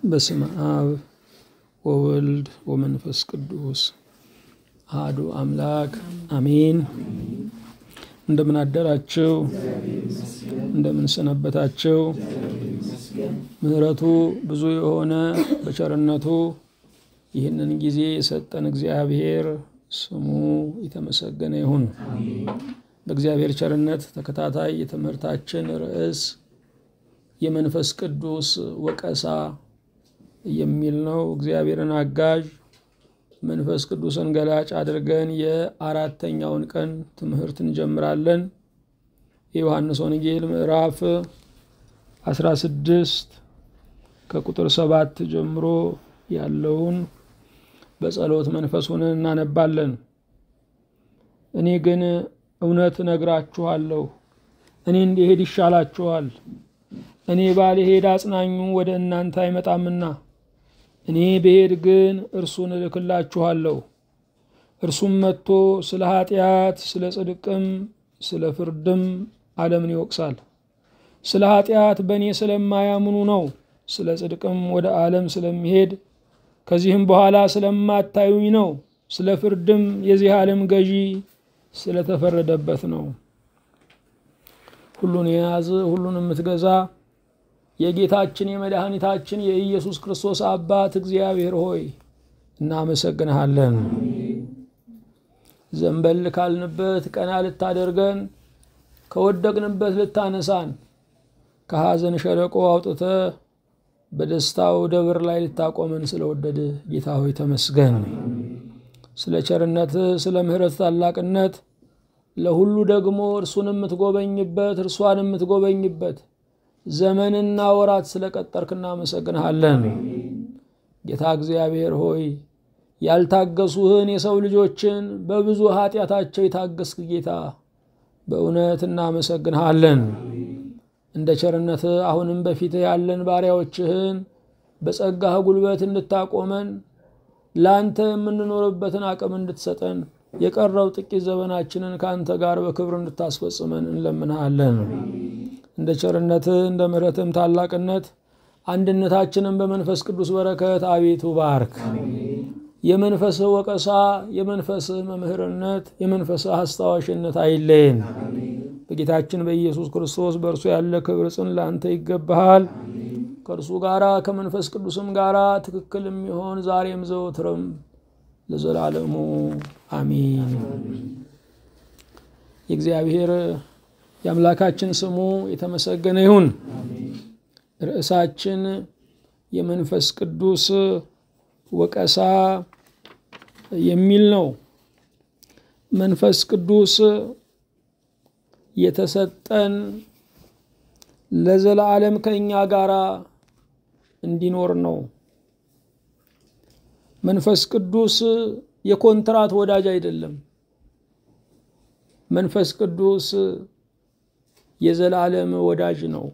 በስመ አብ ወወልድ ወመንፈስ ቅዱስ አሐዱ አምላክ አሜን። እንደምን አደራችሁ? እንደምን ሰነበታችሁ? ምሕረቱ ብዙ የሆነ በቸርነቱ ይህንን ጊዜ የሰጠን እግዚአብሔር ስሙ የተመሰገነ ይሁን። በእግዚአብሔር ቸርነት ተከታታይ የትምህርታችን ርዕስ የመንፈስ ቅዱስ ወቀሳ የሚል ነው። እግዚአብሔርን አጋዥ መንፈስ ቅዱስን ገላጭ አድርገን የአራተኛውን ቀን ትምህርት እንጀምራለን። የዮሐንስ ወንጌል ምዕራፍ 16 ከቁጥር ሰባት ጀምሮ ያለውን በጸሎት መንፈስ ሆነን እናነባለን። እኔ ግን እውነት እነግራችኋለሁ፣ እኔ እንዲሄድ ይሻላችኋል። እኔ ባልሄድ አጽናኙ ወደ እናንተ አይመጣምና፣ እኔ ብሄድ ግን እርሱን እልክላችኋለሁ። እርሱም መጥቶ ስለ ኃጢአት፣ ስለ ጽድቅም፣ ስለ ፍርድም ዓለምን ይወቅሳል። ስለ ኃጢአት በእኔ ስለማያምኑ ነው። ስለ ጽድቅም ወደ ዓለም ስለሚሄድ ከዚህም በኋላ ስለማታዩኝ ነው። ስለ ፍርድም የዚህ ዓለም ገዢ ስለተፈረደበት ነው። ሁሉን የያዝ ሁሉን የምትገዛ የጌታችን የመድኃኒታችን የኢየሱስ ክርስቶስ አባት እግዚአብሔር ሆይ እናመሰግንሃለን። ዘንበል ካልንበት ቀና ልታደርገን ከወደቅንበት ልታነሳን ከሐዘን ሸለቆ አውጥተ በደስታው ደብር ላይ ልታቆመን ስለወደድ ጌታ ሆይ ተመስገን። ስለ ቸርነት፣ ስለ ምሕረት ታላቅነት ለሁሉ ደግሞ እርሱን የምትጎበኝበት እርሷን የምትጎበኝበት ዘመንና ወራት ስለቀጠርክ እናመሰግንሃለን። ጌታ እግዚአብሔር ሆይ ያልታገሱህን የሰው ልጆችን በብዙ ኃጢአታቸው የታገስክ ጌታ በእውነት እናመሰግንሃለን። እንደ ቸርነት አሁንም በፊትህ ያለን ባሪያዎችህን በጸጋህ ጉልበት እንድታቆመን ለአንተ የምንኖርበትን አቅም እንድትሰጠን የቀረው ጥቂት ዘመናችንን ከአንተ ጋር በክብር እንድታስፈጽመን እንለምንሃለን። እንደ ቸርነትህ እንደ ምሕረትህም ታላቅነት አንድነታችንን በመንፈስ ቅዱስ በረከት አቤቱ ባርክ። የመንፈስህ ወቀሳ፣ የመንፈስህ መምህርነት፣ የመንፈስህ አስታዋሽነት አይለየን። በጌታችን በኢየሱስ ክርስቶስ በእርሱ ያለ ክብር ጽን ለአንተ ይገባሃል። ከእርሱ ጋራ ከመንፈስ ቅዱስም ጋራ ትክክል የሚሆን ዛሬም ዘወትርም ለዘላለሙ አሚን። የእግዚአብሔር የአምላካችን ስሙ የተመሰገነ ይሁን። ርዕሳችን የመንፈስ ቅዱስ ወቀሳ የሚል ነው። መንፈስ ቅዱስ የተሰጠን ለዘላለም ከእኛ ጋራ እንዲኖር ነው። መንፈስ ቅዱስ የኮንትራት ወዳጅ አይደለም። መንፈስ ቅዱስ የዘላለም ወዳጅ ነው።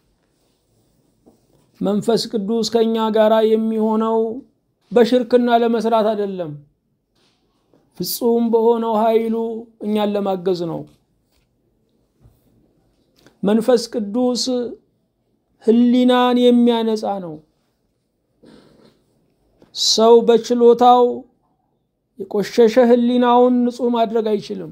መንፈስ ቅዱስ ከእኛ ጋራ የሚሆነው በሽርክና ለመስራት አይደለም። ፍጹም በሆነው ኃይሉ እኛን ለማገዝ ነው። መንፈስ ቅዱስ ሕሊናን የሚያነጻ ነው። ሰው በችሎታው የቆሸሸ ሕሊናውን ንጹሕ ማድረግ አይችልም።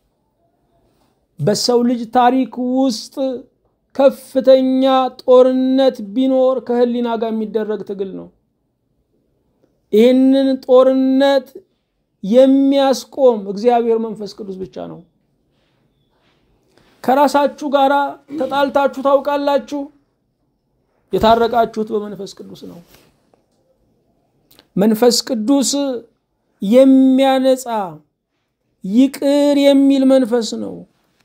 በሰው ልጅ ታሪክ ውስጥ ከፍተኛ ጦርነት ቢኖር ከሕሊና ጋር የሚደረግ ትግል ነው። ይህንን ጦርነት የሚያስቆም እግዚአብሔር መንፈስ ቅዱስ ብቻ ነው። ከራሳችሁ ጋር ተጣልታችሁ ታውቃላችሁ? የታረቃችሁት በመንፈስ ቅዱስ ነው። መንፈስ ቅዱስ የሚያነጻ ይቅር የሚል መንፈስ ነው።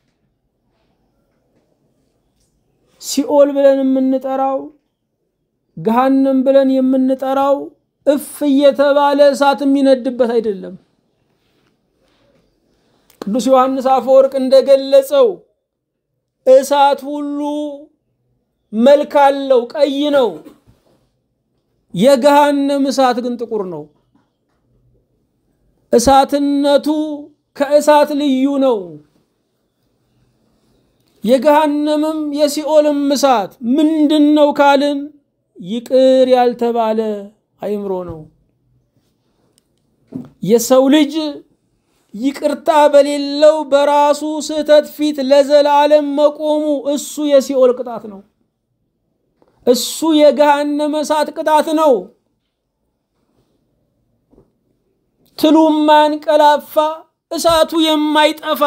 ሲኦል ብለን የምንጠራው ገሃነም ብለን የምንጠራው እፍ እየተባለ እሳት የሚነድበት አይደለም። ቅዱስ ዮሐንስ አፈወርቅ እንደገለጸው እሳት ሁሉ መልክ አለው፣ ቀይ ነው። የገሃነም እሳት ግን ጥቁር ነው። እሳትነቱ ከእሳት ልዩ ነው። የገሃነምም የሲኦልም እሳት ምንድን ነው ካልን ይቅር ያልተባለ አእምሮ ነው። የሰው ልጅ ይቅርታ በሌለው በራሱ ስህተት ፊት ለዘላለም መቆሙ እሱ የሲኦል ቅጣት ነው። እሱ የገሃነመ እሳት ቅጣት ነው። ትሉ የማያንቀላፋ እሳቱ የማይጠፋ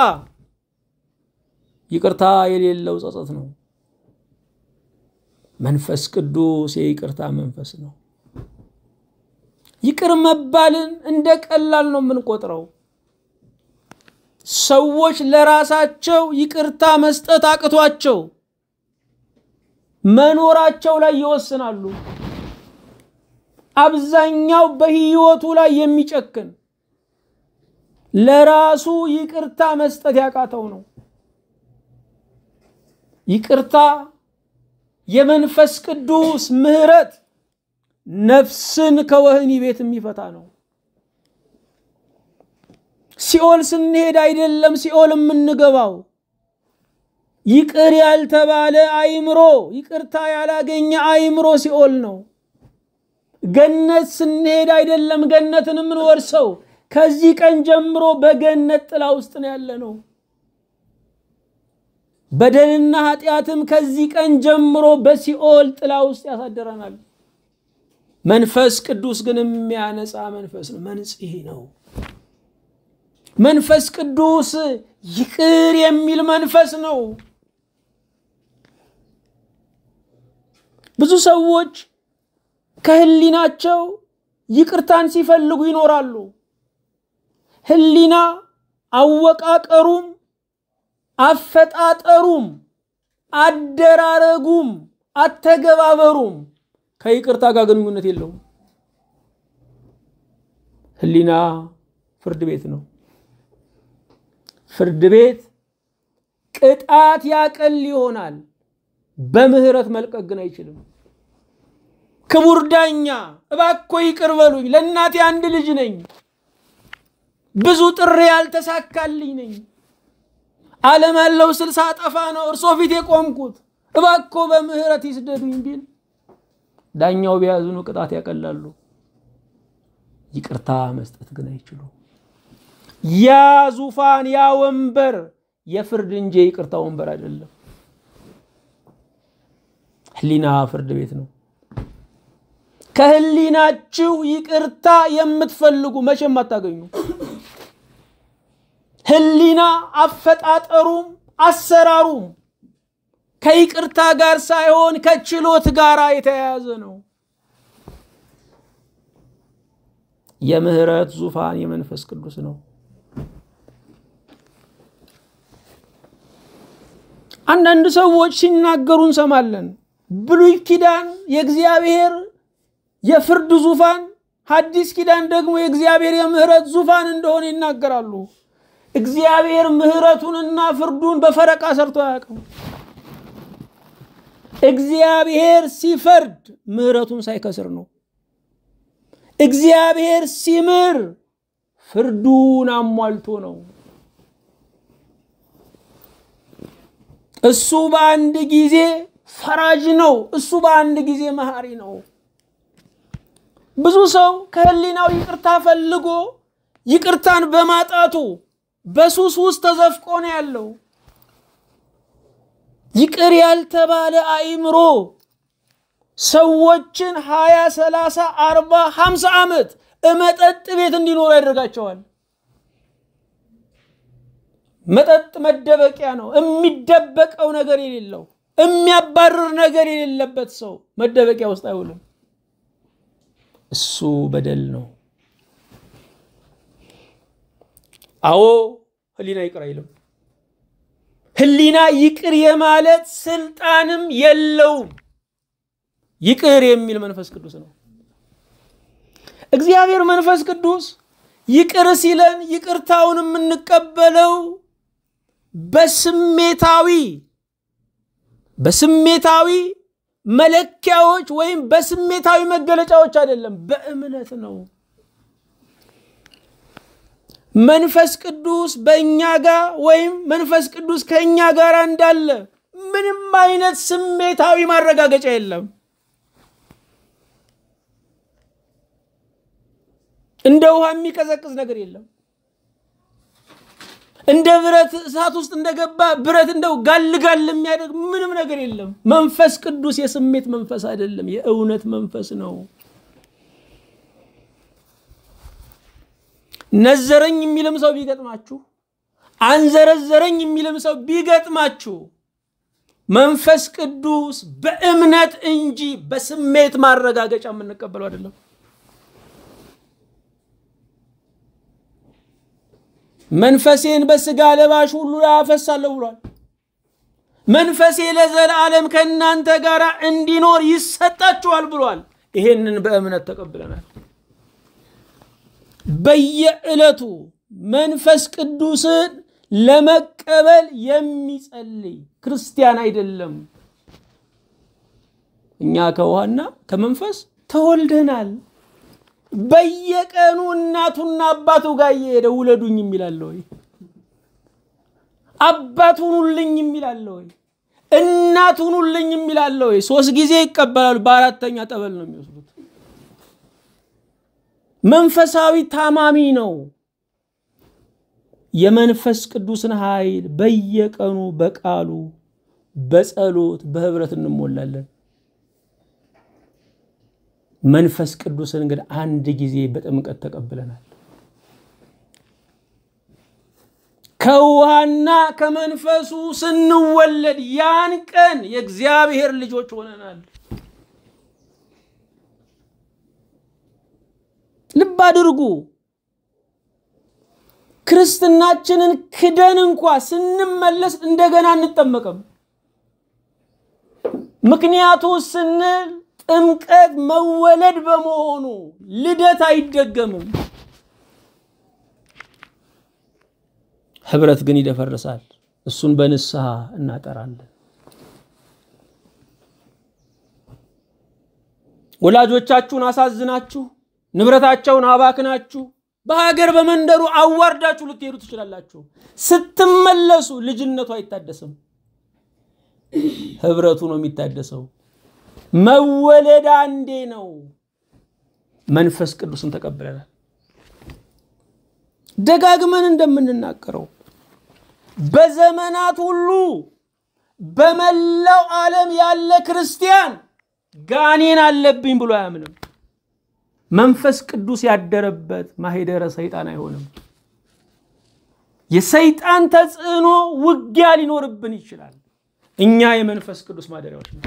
ይቅርታ የሌለው ጸጸት ነው። መንፈስ ቅዱስ የይቅርታ መንፈስ ነው። ይቅር መባልን እንደ ቀላል ነው የምንቆጥረው። ሰዎች ለራሳቸው ይቅርታ መስጠት አቅቷቸው መኖራቸው ላይ ይወስናሉ። አብዛኛው በሕይወቱ ላይ የሚጨክን ለራሱ ይቅርታ መስጠት ያቃተው ነው። ይቅርታ የመንፈስ ቅዱስ ምሕረት ነፍስን ከወህኒ ቤት የሚፈታ ነው። ሲኦል ስንሄድ አይደለም ሲኦል የምንገባው። ይቅር ያልተባለ አእምሮ፣ ይቅርታ ያላገኘ አእምሮ ሲኦል ነው። ገነት ስንሄድ አይደለም ገነትን የምንወርሰው። ከዚህ ቀን ጀምሮ በገነት ጥላ ውስጥ ነው ያለ ነው። በደልና ኃጢአትም ከዚህ ቀን ጀምሮ በሲኦል ጥላ ውስጥ ያሳድረናል። መንፈስ ቅዱስ ግን የሚያነጻ መንፈስ ነው፣ መንጽሔ ነው። መንፈስ ቅዱስ ይቅር የሚል መንፈስ ነው። ብዙ ሰዎች ከህሊናቸው ይቅርታን ሲፈልጉ ይኖራሉ። ህሊና አወቃቀሩም አፈጣጠሩም አደራረጉም አተገባበሩም ከይቅርታ ጋር ግንኙነት የለውም። ህሊና ፍርድ ቤት ነው። ፍርድ ቤት ቅጣት ያቀል ይሆናል፣ በምህረት መልቀቅ ግን አይችልም። ክቡር ዳኛ እባክዎ ይቅር በሉኝ፣ ለእናቴ አንድ ልጅ ነኝ፣ ብዙ ጥሬ ያልተሳካልኝ ነኝ ዓለም ያለው ስልሳ ጠፋ ነው እርሶ ፊት የቆምኩት እባክዎ በምህረት ይስደዱኝ ቢል ዳኛው ቢያዝኑ ቅጣት ያቀላሉ። ይቅርታ መስጠት ግን አይችሉም። ያ ዙፋን ያ ወንበር የፍርድ እንጂ የይቅርታ ወንበር አይደለም። ህሊና ፍርድ ቤት ነው። ከህሊናችሁ ይቅርታ የምትፈልጉ መቼም አታገኙ። ህሊና አፈጣጠሩም አሰራሩም ከይቅርታ ጋር ሳይሆን ከችሎት ጋር የተያያዘ ነው። የምህረት ዙፋን የመንፈስ ቅዱስ ነው። አንዳንድ ሰዎች ሲናገሩ እንሰማለን። ብሉይ ኪዳን የእግዚአብሔር የፍርድ ዙፋን፣ ሐዲስ ኪዳን ደግሞ የእግዚአብሔር የምህረት ዙፋን እንደሆነ ይናገራሉ። እግዚአብሔር ምህረቱንና ፍርዱን በፈረቃ ሰርቶ አያውቅም። እግዚአብሔር ሲፈርድ ምህረቱን ሳይከስር ነው። እግዚአብሔር ሲምር ፍርዱን አሟልቶ ነው። እሱ በአንድ ጊዜ ፈራጅ ነው። እሱ በአንድ ጊዜ መሐሪ ነው። ብዙ ሰው ከህሊናው ይቅርታ ፈልጎ ይቅርታን በማጣቱ በሱስ ውስጥ ተዘፍቆ ነው ያለው። ይቅር ያልተባለ አእምሮ ሰዎችን ሀያ ሰላሳ አርባ ሀምሳ ዓመት መጠጥ ቤት እንዲኖሩ ያደርጋቸዋል። መጠጥ መደበቂያ ነው። የሚደበቀው ነገር የሌለው የሚያባርር ነገር የሌለበት ሰው መደበቂያ ውስጥ አይውልም። እሱ በደል ነው። አዎ ህሊና ይቅር አይልም። ህሊና ይቅር የማለት ስልጣንም የለውም። ይቅር የሚል መንፈስ ቅዱስ ነው። እግዚአብሔር መንፈስ ቅዱስ ይቅር ሲለን ይቅርታውን የምንቀበለው በስሜታዊ በስሜታዊ መለኪያዎች ወይም በስሜታዊ መገለጫዎች አይደለም፣ በእምነት ነው። መንፈስ ቅዱስ በእኛ ጋር ወይም መንፈስ ቅዱስ ከእኛ ጋር እንዳለ ምንም አይነት ስሜታዊ ማረጋገጫ የለም። እንደ ውሃ የሚቀዘቅዝ ነገር የለም። እንደ ብረት እሳት ውስጥ እንደገባ ብረት እንደው ጋል ጋል የሚያደርግ ምንም ነገር የለም። መንፈስ ቅዱስ የስሜት መንፈስ አይደለም፣ የእውነት መንፈስ ነው። ነዘረኝ የሚልም ሰው ቢገጥማችሁ፣ አንዘረዘረኝ የሚልም ሰው ቢገጥማችሁ መንፈስ ቅዱስ በእምነት እንጂ በስሜት ማረጋገጫ የምንቀበለው አይደለም። መንፈሴን በስጋ ለባሽ ሁሉ ላይ አፈሳለሁ ብሏል። መንፈሴ ለዘላለም ከእናንተ ጋር እንዲኖር ይሰጣችኋል ብሏል። ይሄንን በእምነት ተቀብለናል። በየዕለቱ መንፈስ ቅዱስን ለመቀበል የሚጸልይ ክርስቲያን አይደለም። እኛ ከውሃና ከመንፈስ ተወልደናል። በየቀኑ እናቱና አባቱ ጋር እየሄደ ውለዱኝ የሚላለ ወይ? አባት ሁኑልኝ የሚላለ ወይ? እናት ሁኑልኝ የሚላለ ወይ? ሶስት ጊዜ ይቀበላሉ። በአራተኛ ጠበል ነው የሚወስዱት። መንፈሳዊ ታማሚ ነው። የመንፈስ ቅዱስን ኃይል በየቀኑ በቃሉ በጸሎት በህብረት እንሞላለን። መንፈስ ቅዱስን እንግዲህ አንድ ጊዜ በጥምቀት ተቀብለናል። ከውሃና ከመንፈሱ ስንወለድ ያን ቀን የእግዚአብሔር ልጆች ሆነናል። ልብ አድርጉ። ክርስትናችንን ክደን እንኳ ስንመለስ እንደገና አንጠመቅም። ምክንያቱ ስንል ጥምቀት መወለድ በመሆኑ ልደት አይደገምም። ህብረት ግን ይደፈርሳል። እሱን በንስሐ እናጠራለን። ወላጆቻችሁን አሳዝናችሁ ንብረታቸውን አባክናችሁ በሀገር በመንደሩ አዋርዳችሁ ልትሄዱ ትችላላችሁ። ስትመለሱ ልጅነቱ አይታደስም፣ ህብረቱ ነው የሚታደሰው። መወለድ አንዴ ነው። መንፈስ ቅዱስን ተቀብለናል። ደጋግመን እንደምንናገረው በዘመናት ሁሉ በመላው ዓለም ያለ ክርስቲያን ጋኔን አለብኝ ብሎ አያምንም። መንፈስ ቅዱስ ያደረበት ማሄደረ ሰይጣን አይሆንም። የሰይጣን ተጽዕኖ ውጊያ ሊኖርብን ይችላል። እኛ የመንፈስ ቅዱስ ማደሪያዎች ነው።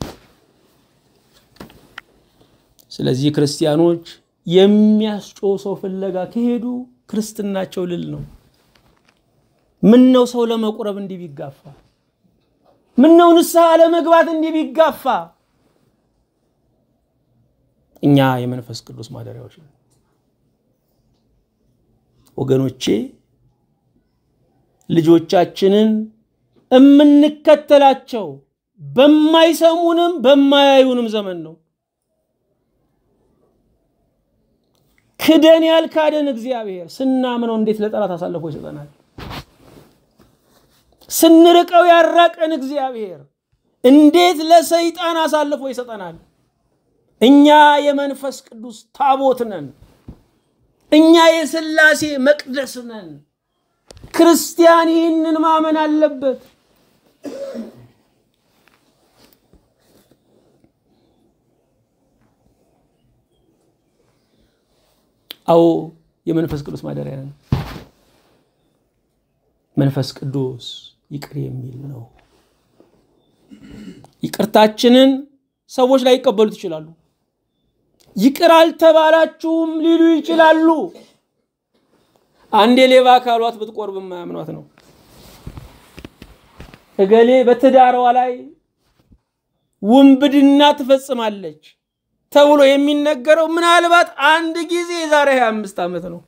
ስለዚህ ክርስቲያኖች የሚያስጮህ ሰው ፍለጋ ከሄዱ ክርስትናቸው ልል ነው። ምን ነው ሰው ለመቁረብ እንዲህ ቢጋፋ? ምን ነው ንስሐ ለመግባት እንዲህ ቢጋፋ? እኛ የመንፈስ ቅዱስ ማደሪያዎች ነው። ወገኖቼ ልጆቻችንን የምንከተላቸው በማይሰሙንም በማያዩንም ዘመን ነው። ክደን ያልካደን እግዚአብሔር ስናምነው እንዴት ለጠላት አሳልፎ ይሰጠናል? ስንርቀው ያራቀን እግዚአብሔር እንዴት ለሰይጣን አሳልፎ ይሰጠናል? እኛ የመንፈስ ቅዱስ ታቦት ነን። እኛ የሥላሴ መቅደስ ነን። ክርስቲያን ይህንን ማመን አለበት። አዎ የመንፈስ ቅዱስ ማደሪያ ነን። መንፈስ ቅዱስ ይቅር የሚል ነው። ይቅርታችንን ሰዎች ላይ ይቀበሉት ይችላሉ። ይቅር አልተባላችሁም ሊሉ ይችላሉ። አንድ የሌባ አካሏት ብትቆርብ የማያምኗት ነው። እገሌ በትዳሯ ላይ ውንብድና ትፈጽማለች ተብሎ የሚነገረው ምናልባት አንድ ጊዜ የዛሬ 25 ዓመት ነው።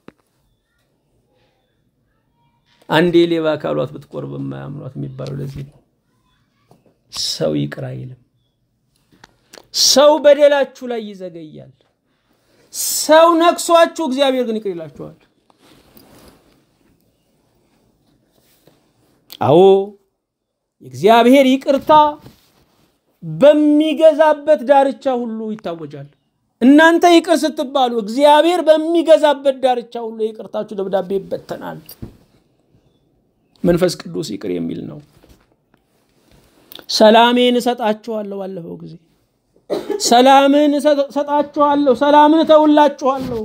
አንድ የሌባ አካሏት ብትቆርብ የማያምኗት የሚባለው ለዚህ ነው። ሰው ይቅር አይልም። ሰው በደላችሁ ላይ ይዘገያል። ሰው ነክሷችሁ፣ እግዚአብሔር ግን ይቅር ይላችኋል። አዎ የእግዚአብሔር ይቅርታ በሚገዛበት ዳርቻ ሁሉ ይታወጃል። እናንተ ይቅር ስትባሉ እግዚአብሔር በሚገዛበት ዳርቻ ሁሉ የይቅርታችሁ ደብዳቤ ይበተናል። መንፈስ ቅዱስ ይቅር የሚል ነው። ሰላሜን እሰጣችኋለሁ። ባለፈው ጊዜ ሰላምን እሰጣችኋለሁ፣ ሰላምን እተውላችኋለሁ፣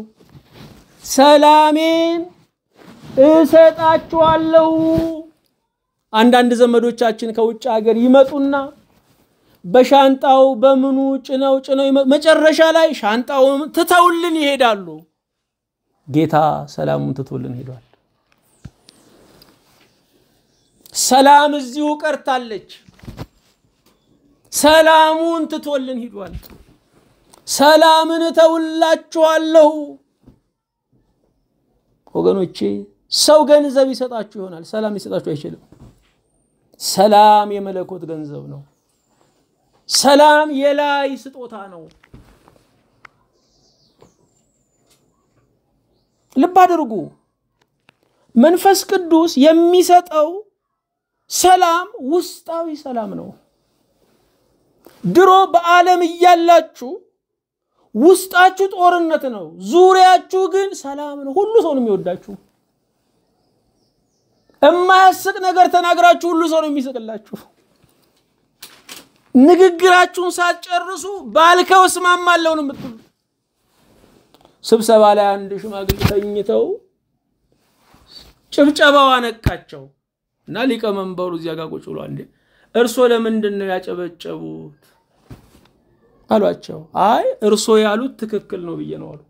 ሰላሜን እሰጣችኋለሁ። አንዳንድ ዘመዶቻችን ከውጭ ሀገር ይመጡና በሻንጣው በምኑ ጭነው ጭነው መጨረሻ ላይ ሻንጣውን ትተውልን ይሄዳሉ። ጌታ ሰላሙን ትቶልን ሄዷል። ሰላም እዚሁ ቀርታለች። ሰላሙን ትቶልን ሂዷል። ሰላምን እተውላችኋለሁ። ወገኖቼ ሰው ገንዘብ ይሰጣችሁ ይሆናል፣ ሰላም ሊሰጣችሁ አይችልም። ሰላም የመለኮት ገንዘብ ነው። ሰላም የላይ ስጦታ ነው። ልብ አድርጉ። መንፈስ ቅዱስ የሚሰጠው ሰላም ውስጣዊ ሰላም ነው። ድሮ በዓለም እያላችሁ ውስጣችሁ ጦርነት ነው፣ ዙሪያችሁ ግን ሰላም ነው። ሁሉ ሰው ነው የሚወዳችሁ። የማያስቅ ነገር ተናግራችሁ ሁሉ ሰው ነው የሚስቅላችሁ። ንግግራችሁን ሳትጨርሱ ባልከው እስማማለሁ ነው የምትሉ። ስብሰባ ላይ አንድ ሽማግሌ ተኝተው ጭብጨባው አነቃቸው እና ሊቀመንበሩ እዚያ ጋር ቁጭ ብሎ እንዴ እርሶ ለምንድን ነው ያጨበጨቡት አሏቸው። አይ እርሶ ያሉት ትክክል ነው ብዬ ነው አሉ።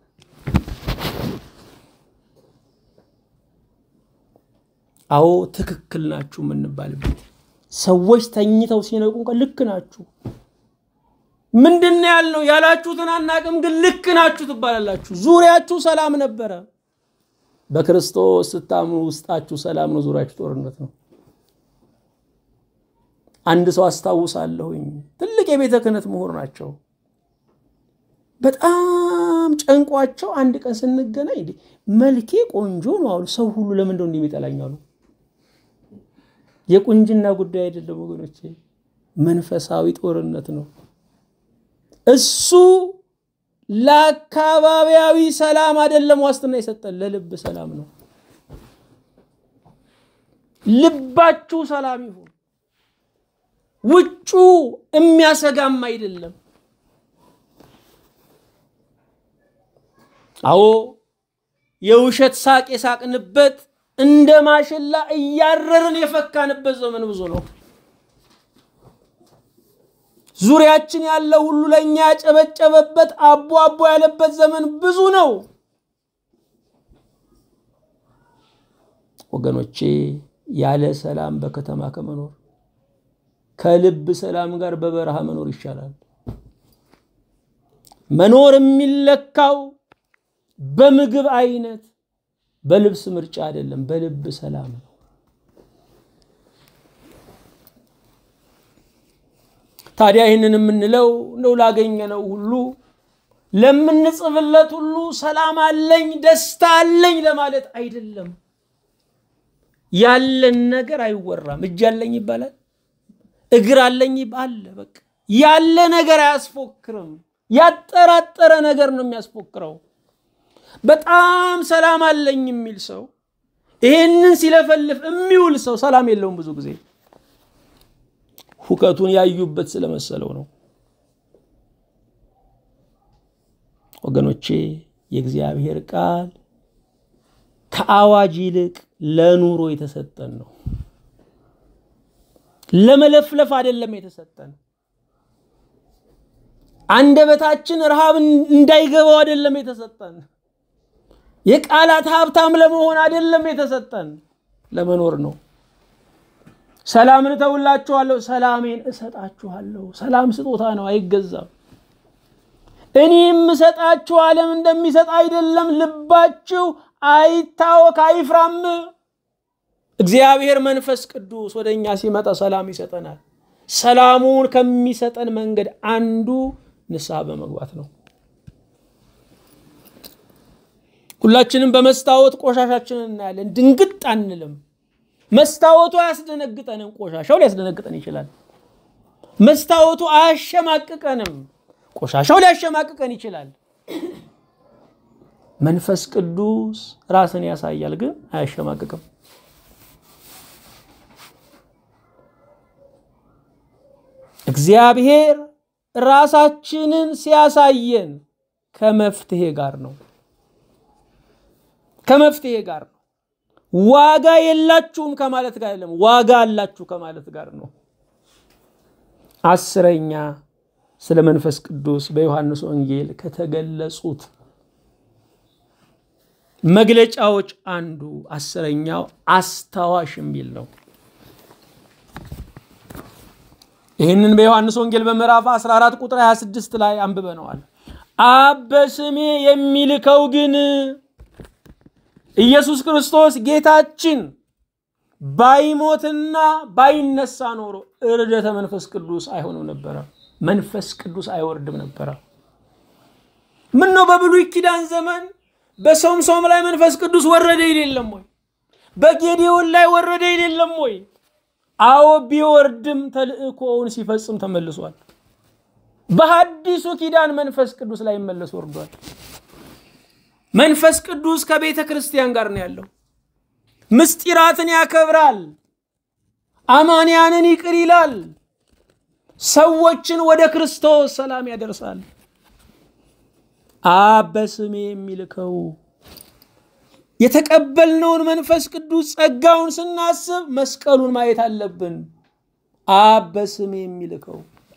አዎ ትክክል ናችሁ የምንባልበት ሰዎች ተኝተው ሲነቁ እንኳን ልክ ናችሁ። ምንድን ነው ያልነው? ያላችሁትን አናቅም፣ ግን ልክ ናችሁ ትባላላችሁ። ዙሪያችሁ ሰላም ነበረ። በክርስቶስ ስታምኑ ውስጣችሁ ሰላም ነው፣ ዙሪያችሁ ጦርነት ነው። አንድ ሰው አስታውሳለሁኝ፣ ትልቅ የቤተ ክህነት ምሁር ናቸው። በጣም ጨንቋቸው አንድ ቀን ስንገናኝ መልኬ ቆንጆ ነው አሉ። ሰው ሁሉ ለምንድነው እንዲህ የሚጠላኝ አሉ። የቁንጅና ጉዳይ አይደለም ወገኖቼ፣ መንፈሳዊ ጦርነት ነው። እሱ ለአካባቢያዊ ሰላም አይደለም ዋስትና የሰጠን ለልብ ሰላም ነው። ልባችሁ ሰላም ይሁን። ውጩ የሚያሰጋም አይደለም። አዎ የውሸት ሳቅ የሳቅንበት እንደ ማሽላ እያረርን የፈካንበት ዘመን ብዙ ነው። ዙሪያችን ያለው ሁሉ ለእኛ ያጨበጨበበት አቦ አቦ ያለበት ዘመን ብዙ ነው። ወገኖቼ ያለ ሰላም በከተማ ከመኖር ከልብ ሰላም ጋር በበረሃ መኖር ይሻላል። መኖር የሚለካው በምግብ አይነት በልብስ ምርጫ አይደለም፣ በልብ ሰላም ነው። ታዲያ ይህንን የምንለው እንደው ላገኘነው ሁሉ ለምንጽፍለት ሁሉ ሰላም አለኝ ደስታ አለኝ ለማለት አይደለም። ያለን ነገር አይወራም። እጅ አለኝ ይባላል፣ እግር አለኝ አለ። በቃ ያለ ነገር አያስፎክርም። ያጠራጠረ ነገር ነው የሚያስፎክረው። በጣም ሰላም አለኝ የሚል ሰው ይሄንን ሲለፈልፍ የሚውል ሰው ሰላም የለውም። ብዙ ጊዜ ሁከቱን ያዩበት ስለመሰለው ነው። ወገኖቼ የእግዚአብሔር ቃል ከአዋጅ ይልቅ ለኑሮ የተሰጠን ነው። ለመለፍለፍ አይደለም የተሰጠን። አንደበታችን ረሃብ እንዳይገባው አይደለም የተሰጠን። የቃላት ሀብታም ለመሆን አይደለም የተሰጠን፣ ለመኖር ነው። ሰላምን እተውላችኋለሁ፣ ሰላሜን እሰጣችኋለሁ። ሰላም ስጦታ ነው፣ አይገዛም። እኔ የምሰጣችሁ ዓለም እንደሚሰጥ አይደለም። ልባችሁ አይታወክ፣ አይፍራም። እግዚአብሔር መንፈስ ቅዱስ ወደ እኛ ሲመጣ ሰላም ይሰጠናል። ሰላሙን ከሚሰጠን መንገድ አንዱ ንስሐ በመግባት ነው። ሁላችንም በመስታወት ቆሻሻችንን እናያለን። ድንግጥ አንልም። መስታወቱ አያስደነግጠንም፣ ቆሻሻው ሊያስደነግጠን ይችላል። መስታወቱ አያሸማቅቀንም፣ ቆሻሻው ሊያሸማቅቀን ይችላል። መንፈስ ቅዱስ ራስን ያሳያል፣ ግን አያሸማቅቅም። እግዚአብሔር ራሳችንን ሲያሳየን ከመፍትሄ ጋር ነው። ከመፍትሄ ጋር ነው። ዋጋ የላችሁም ከማለት ጋር አይደለም፣ ዋጋ አላችሁ ከማለት ጋር ነው። አስረኛ ስለ መንፈስ ቅዱስ በዮሐንስ ወንጌል ከተገለጹት መግለጫዎች አንዱ አስረኛው አስታዋሽ የሚል ነው። ይህንን በዮሐንስ ወንጌል በምዕራፍ 14 ቁጥር 26 ላይ አንብበነዋል። አብ በስሜ የሚልከው ግን ኢየሱስ ክርስቶስ ጌታችን ባይሞትና ባይነሳ ኖሮ እርደተ መንፈስ ቅዱስ አይሆንም ነበረ። መንፈስ ቅዱስ አይወርድም ነበረ። ምን ነው በብሉይ ኪዳን ዘመን በሶምሶም ላይ መንፈስ ቅዱስ ወረደ የሌለም ወይ? በጌዴዎን ላይ ወረደ የሌለም ወይ? አዎ ቢወርድም ተልእኮውን ሲፈጽም ተመልሷል። በሐዲሱ ኪዳን መንፈስ ቅዱስ ላይ መለስ ወርዷል። መንፈስ ቅዱስ ከቤተ ክርስቲያን ጋር ነው ያለው። ምስጢራትን ያከብራል። አማንያንን ይቅር ይላል። ሰዎችን ወደ ክርስቶስ ሰላም ያደርሳል። አብ በስሜ የሚልከው የተቀበልነውን መንፈስ ቅዱስ ጸጋውን ስናስብ መስቀሉን ማየት አለብን። አብ በስሜ የሚልከው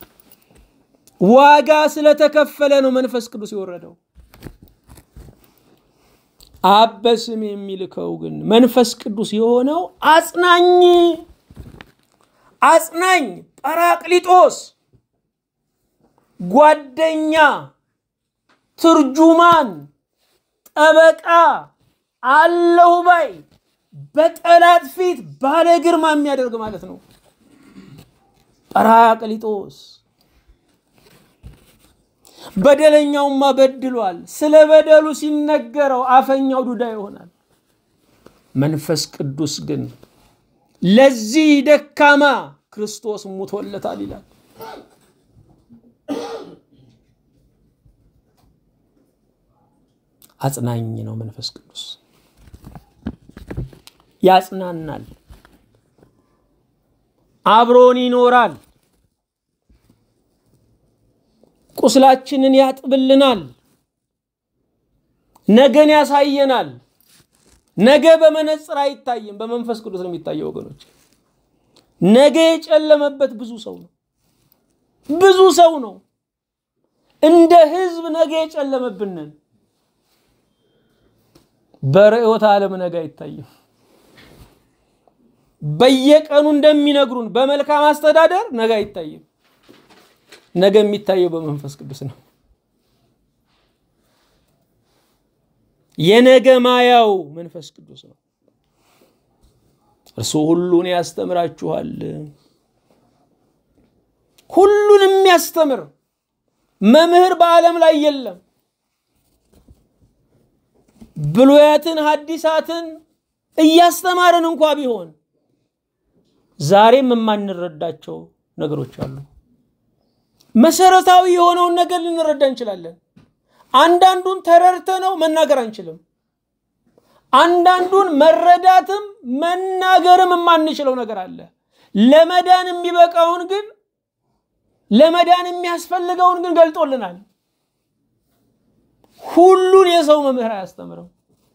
ዋጋ ስለተከፈለ ነው መንፈስ ቅዱስ የወረደው። አብ በስሜ የሚልከው ግን መንፈስ ቅዱስ የሆነው አጽናኝ አጽናኝ ጳራቅሊጦስ ጓደኛ፣ ትርጁማን፣ ጠበቃ፣ አለሁ ባይ በጠላት ፊት ባለ ግርማ የሚያደርግ ማለት ነው። ጳራቅሊጦስ በደለኛውማ በድሏል። ስለ በደሉ ሲነገረው አፈኛው ዱዳ ይሆናል። መንፈስ ቅዱስ ግን ለዚህ ደካማ ክርስቶስ ሙቶለታል ይላል። አጽናኝ ነው መንፈስ ቅዱስ። ያጽናናል፣ አብሮን ይኖራል፣ ቁስላችንን ያጥብልናል፣ ነገን ያሳየናል። ነገ በመነጽር አይታይም፣ በመንፈስ ቅዱስ ነው የሚታየው ወገኖች። ነገ የጨለመበት ብዙ ሰው ነው፣ ብዙ ሰው ነው። እንደ ህዝብ ነገ የጨለመብንን በርዕዮተ ዓለም ነገ አይታይም። በየቀኑ እንደሚነግሩን በመልካም አስተዳደር ነገ አይታይም። ነገ የሚታየው በመንፈስ ቅዱስ ነው። የነገ ማያው መንፈስ ቅዱስ ነው። እርሱ ሁሉን ያስተምራችኋል። ሁሉን የሚያስተምር መምህር በዓለም ላይ የለም። ብሉያትን ሐዲሳትን እያስተማርን እንኳ ቢሆን ዛሬም የማንረዳቸው ነገሮች አሉ። መሰረታዊ የሆነውን ነገር ልንረዳ እንችላለን። አንዳንዱን ተረድተ ነው መናገር አንችልም። አንዳንዱን መረዳትም መናገርም የማንችለው ነገር አለ። ለመዳን የሚበቃውን ግን ለመዳን የሚያስፈልገውን ግን ገልጦልናል። ሁሉን የሰው መምህር አያስተምርም።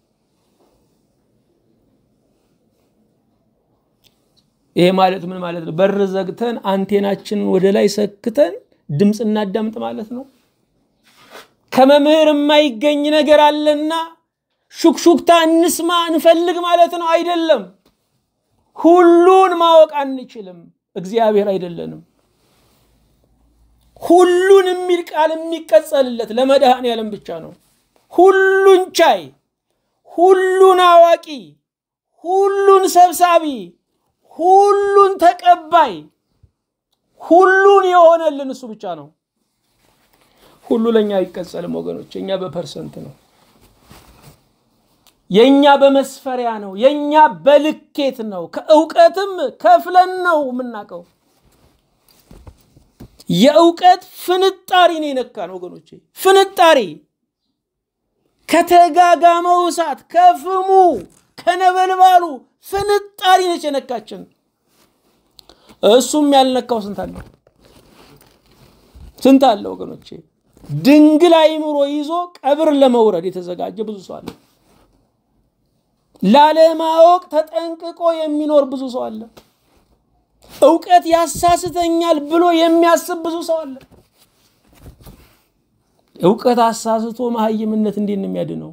ይሄ ማለት ምን ማለት ነው? በር ዘግተን አንቴናችንን ወደ ላይ ሰክተን ድምፅ እናዳምጥ ማለት ነው። ከመምህር የማይገኝ ነገር አለና ሹክሹክታ እንስማ እንፈልግ ማለት ነው አይደለም። ሁሉን ማወቅ አንችልም። እግዚአብሔር አይደለንም። ሁሉን የሚል ቃል የሚቀጸልለት ለመድኃኔ ዓለም ብቻ ነው። ሁሉን ቻይ፣ ሁሉን አዋቂ፣ ሁሉን ሰብሳቢ፣ ሁሉን ተቀባይ፣ ሁሉን የሆነልን እሱ ብቻ ነው። ሁሉ ለእኛ አይቀጸልም ወገኖች። የእኛ በፐርሰንት ነው። የእኛ በመስፈሪያ ነው። የእኛ በልኬት ነው። ከእውቀትም ከፍለን ነው የምናውቀው። የእውቀት ፍንጣሪ ነው የነካን ወገኖቼ፣ ፍንጣሪ ከተጋጋመው እሳት ከፍሙ ከነበልባሉ ፍንጣሪ ነች የነካችን። እሱም ያልነካው ስንት አለው? ስንት አለ ወገኖቼ? ድንግል አይምሮ ይዞ ቀብር ለመውረድ የተዘጋጀ ብዙ ሰው አለ። ላለማወቅ ተጠንቅቆ የሚኖር ብዙ ሰው አለ። እውቀት ያሳስተኛል ብሎ የሚያስብ ብዙ ሰው አለ። እውቀት አሳስቶ መሀይምነት እንዴት ነው የሚያድነው?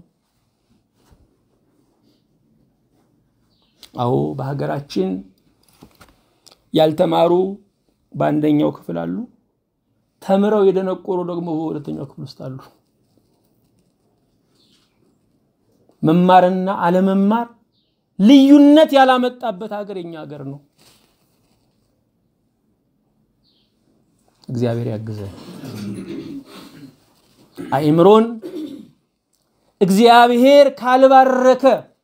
አዎ በሀገራችን ያልተማሩ በአንደኛው ክፍል አሉ። ተምረው የደነቆሩ ደግሞ በሁለተኛው ክፍል ውስጥ አሉ። መማርና አለመማር ልዩነት ያላመጣበት ሀገር የኛ ሀገር ነው። እግዚአብሔር ያግዘን። አእምሮን እግዚአብሔር ካልባረከ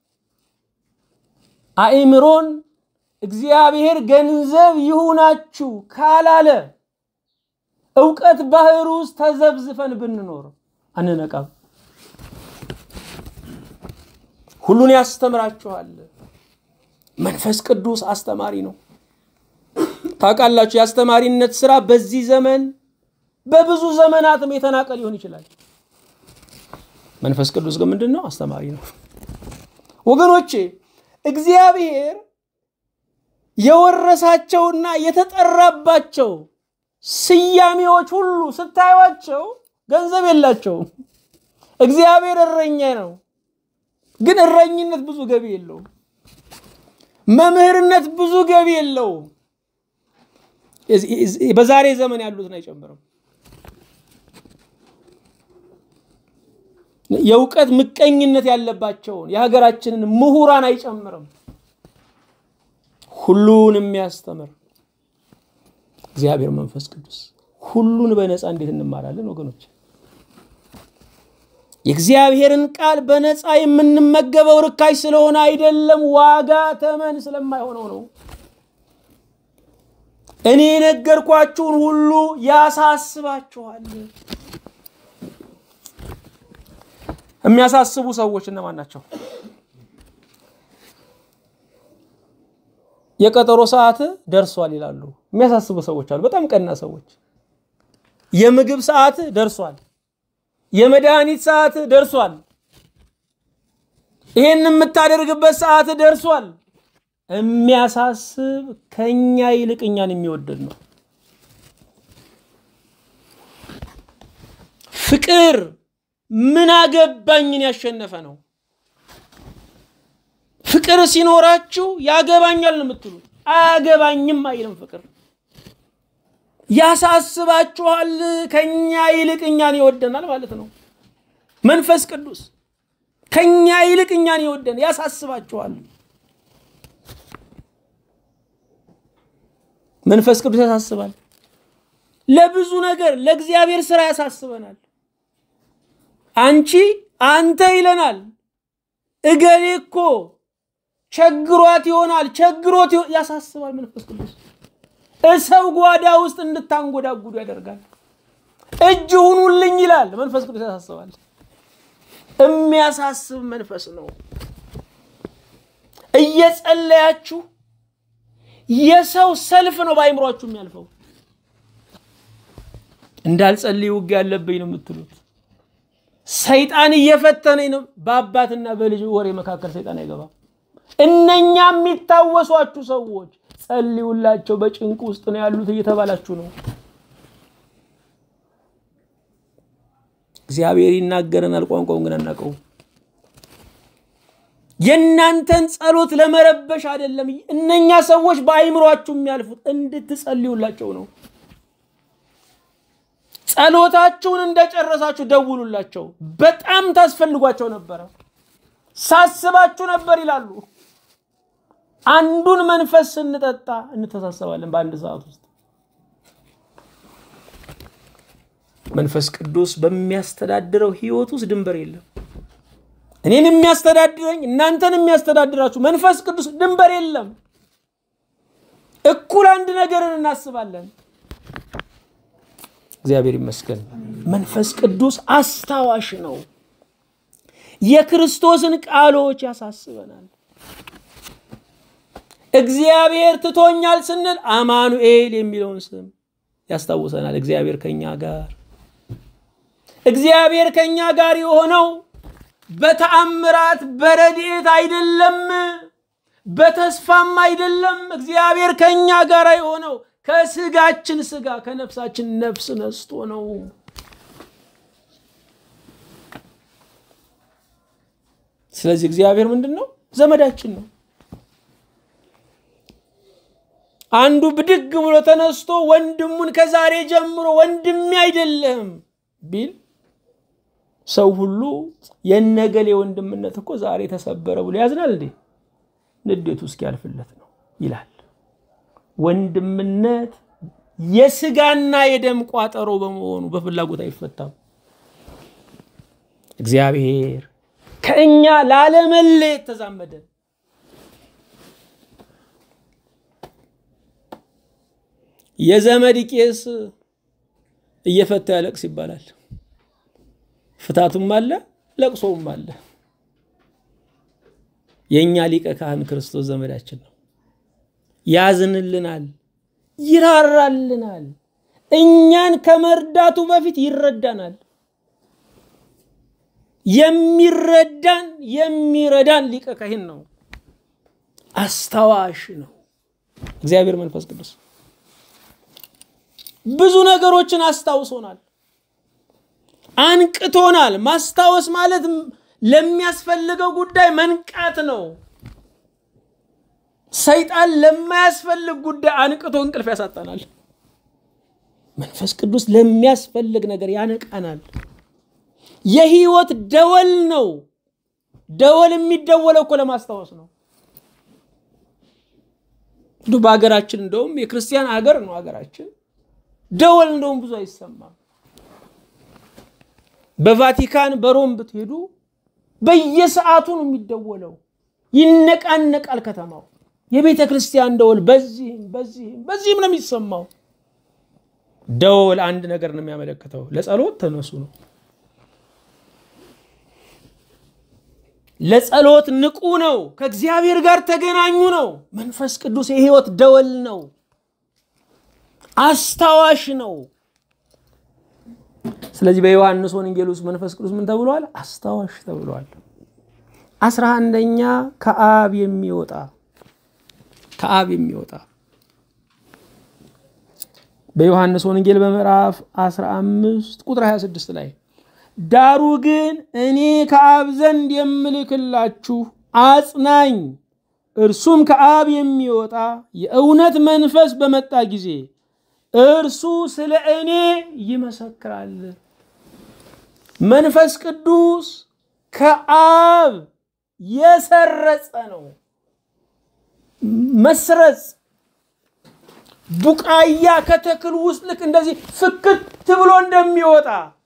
አእምሮን እግዚአብሔር ገንዘብ ይሁናችሁ ካላለ እውቀት ባህር ውስጥ ተዘብዝፈን ብንኖር አንነቃም። ሁሉን ያስተምራችኋል። መንፈስ ቅዱስ አስተማሪ ነው። ታውቃላችሁ፣ የአስተማሪነት ስራ በዚህ ዘመን በብዙ ዘመናትም የተናቀ ሊሆን ይችላል። መንፈስ ቅዱስ ግን ምንድን ነው? አስተማሪ ነው። ወገኖቼ እግዚአብሔር የወረሳቸውና የተጠራባቸው ስያሜዎች ሁሉ ስታዩቸው ገንዘብ የላቸውም። እግዚአብሔር እረኛ ነው፣ ግን እረኝነት ብዙ ገቢ የለውም። መምህርነት ብዙ ገቢ የለውም። በዛሬ ዘመን ያሉትን አይጨምርም። የእውቀት ምቀኝነት ያለባቸውን የሀገራችንን ምሁራን አይጨምርም። ሁሉን የሚያስተምር እግዚአብሔር መንፈስ ቅዱስ ሁሉን በነፃ እንዴት እንማራለን ወገኖች? የእግዚአብሔርን ቃል በነፃ የምንመገበው ርካሽ ስለሆነ አይደለም፣ ዋጋ ተመን ስለማይሆነው ነው። እኔ የነገርኳችሁን ሁሉ ያሳስባችኋል። የሚያሳስቡ ሰዎች እነማን ናቸው? የቀጠሮ ሰዓት ደርሷል ይላሉ። የሚያሳስቡ ሰዎች አሉ። በጣም ቀና ሰዎች። የምግብ ሰዓት ደርሷል፣ የመድኃኒት ሰዓት ደርሷል፣ ይሄን የምታደርግበት ሰዓት ደርሷል። የሚያሳስብ ከኛ ይልቅ እኛን የሚወደድ ነው። ፍቅር ምን አገባኝን ያሸነፈ ነው። ፍቅር ሲኖራችሁ ያገባኛል ነው የምትሉት። አያገባኝም አይልም ፍቅር። ያሳስባችኋል፣ ከኛ ይልቅ እኛን ይወደናል ማለት ነው። መንፈስ ቅዱስ ከኛ ይልቅ እኛን ይወደን ያሳስባችኋል። መንፈስ ቅዱስ ያሳስባል። ለብዙ ነገር ለእግዚአብሔር ስራ ያሳስበናል። አንቺ አንተ ይለናል። እገሌ እኮ ቸግሯት ይሆናል ቸግሮት ያሳስባል። መንፈስ ቅዱስ እሰው ጓዳ ውስጥ እንድታንጎዳጉዱ ያደርጋል። እጅ ሁኑልኝ ይላል። መንፈስ ቅዱስ ያሳስባል። የሚያሳስብ መንፈስ ነው። እየጸለያችሁ የሰው ሰልፍ ነው በአይምሯችሁ የሚያልፈው። እንዳልጸልይ ውጊያ ያለብኝ ነው የምትሉት። ሰይጣን እየፈተነኝ ነው። በአባትና በልጅ ወሬ መካከል ሰይጣን አይገባም። እነኛ የሚታወሷችሁ ሰዎች ጸልዩላቸው፣ በጭንቅ ውስጥ ነው ያሉት እየተባላችሁ ነው። እግዚአብሔር ይናገረናል፣ ቋንቋውን ግን አናውቀውም። የእናንተን ጸሎት ለመረበሽ አይደለም። እነኛ ሰዎች በአይምሯችሁ የሚያልፉት እንድትጸልዩላቸው ነው። ጸሎታችሁን እንደጨረሳችሁ ደውሉላቸው። በጣም ታስፈልጓቸው ነበረ፣ ሳስባችሁ ነበር ይላሉ። አንዱን መንፈስ ስንጠጣ እንተሳሰባለን በአንድ ሰዓት ውስጥ። መንፈስ ቅዱስ በሚያስተዳድረው ህይወት ውስጥ ድንበር የለም። እኔን የሚያስተዳድረኝ እናንተን የሚያስተዳድራችሁ መንፈስ ቅዱስ ድንበር የለም። እኩል አንድ ነገርን እናስባለን። እግዚአብሔር ይመስገን። መንፈስ ቅዱስ አስታዋሽ ነው። የክርስቶስን ቃሎች ያሳስበናል። እግዚአብሔር ትቶኛል ስንል አማኑኤል የሚለውን ስም ያስታውሰናል። እግዚአብሔር ከኛ ጋር እግዚአብሔር ከኛ ጋር የሆነው በተአምራት በረድኤት አይደለም፣ በተስፋም አይደለም። እግዚአብሔር ከኛ ጋር የሆነው ከስጋችን ስጋ ከነፍሳችን ነፍስ ነስቶ ነው። ስለዚህ እግዚአብሔር ምንድን ነው? ዘመዳችን ነው። አንዱ ብድግ ብሎ ተነስቶ ወንድሙን ከዛሬ ጀምሮ ወንድሜ አይደለም ቢል ሰው ሁሉ የነገሌ ወንድምነት እኮ ዛሬ ተሰበረ ብሎ ያዝናል እንዴ? ንዴቱ እስኪያልፍለት ነው ይላል። ወንድምነት የስጋና የደም ቋጠሮ በመሆኑ በፍላጎት አይፈታም። እግዚአብሔር ከእኛ ላለመለየት ተዛመደ። የዘመድ ቄስ እየፈታ ያለቅስ ይባላል። ፍታቱም አለ ለቅሶውም አለ። የእኛ ሊቀ ካህን ክርስቶስ ዘመዳችን ነው። ያዝንልናል፣ ይራራልናል። እኛን ከመርዳቱ በፊት ይረዳናል። የሚረዳን የሚረዳን ሊቀ ካህን ነው። አስታዋሽ ነው እግዚአብሔር መንፈስ ቅዱስ። ብዙ ነገሮችን አስታውሶናል፣ አንቅቶናል። ማስታወስ ማለት ለሚያስፈልገው ጉዳይ መንቃት ነው። ሰይጣን ለማያስፈልግ ጉዳይ አንቅቶ እንቅልፍ ያሳጣናል። መንፈስ ቅዱስ ለሚያስፈልግ ነገር ያነቃናል። የህይወት ደወል ነው። ደወል የሚደወለው እኮ ለማስታወስ ነው። እንዱ በሀገራችን እንደውም የክርስቲያን ሀገር ነው ሀገራችን። ደወል እንደውም ብዙ አይሰማም። በቫቲካን በሮም ብትሄዱ በየሰዓቱ ነው የሚደወለው። ይነቃነቃል ከተማው። የቤተ ክርስቲያን ደወል በዚህም በዚህም በዚህም ነው የሚሰማው። ደወል አንድ ነገር ነው የሚያመለክተው፣ ለጸሎት ተነሱ ነው። ለጸሎት ንቁ ነው። ከእግዚአብሔር ጋር ተገናኙ ነው። መንፈስ ቅዱስ የህይወት ደወል ነው። አስታዋሽ ነው። ስለዚህ በዮሐንስ ወንጌል ውስጥ መንፈስ ቅዱስ ምን ተብሏል? አስታዋሽ ተብሏል። አስራ አንደኛ ከአብ የሚወጣ ከአብ የሚወጣ በዮሐንስ ወንጌል በምዕራፍ 15 ቁጥር 26 ላይ ዳሩ ግን እኔ ከአብ ዘንድ የምልክላችሁ አጽናኝ እርሱም ከአብ የሚወጣ የእውነት መንፈስ በመጣ ጊዜ እርሱ ስለ እኔ ይመሰክራል። መንፈስ ቅዱስ ከአብ የሰረጸ ነው። መስረጽ ቡቃያ ከተክል ውስጥ ልክ እንደዚህ ፍክት ብሎ እንደሚወጣ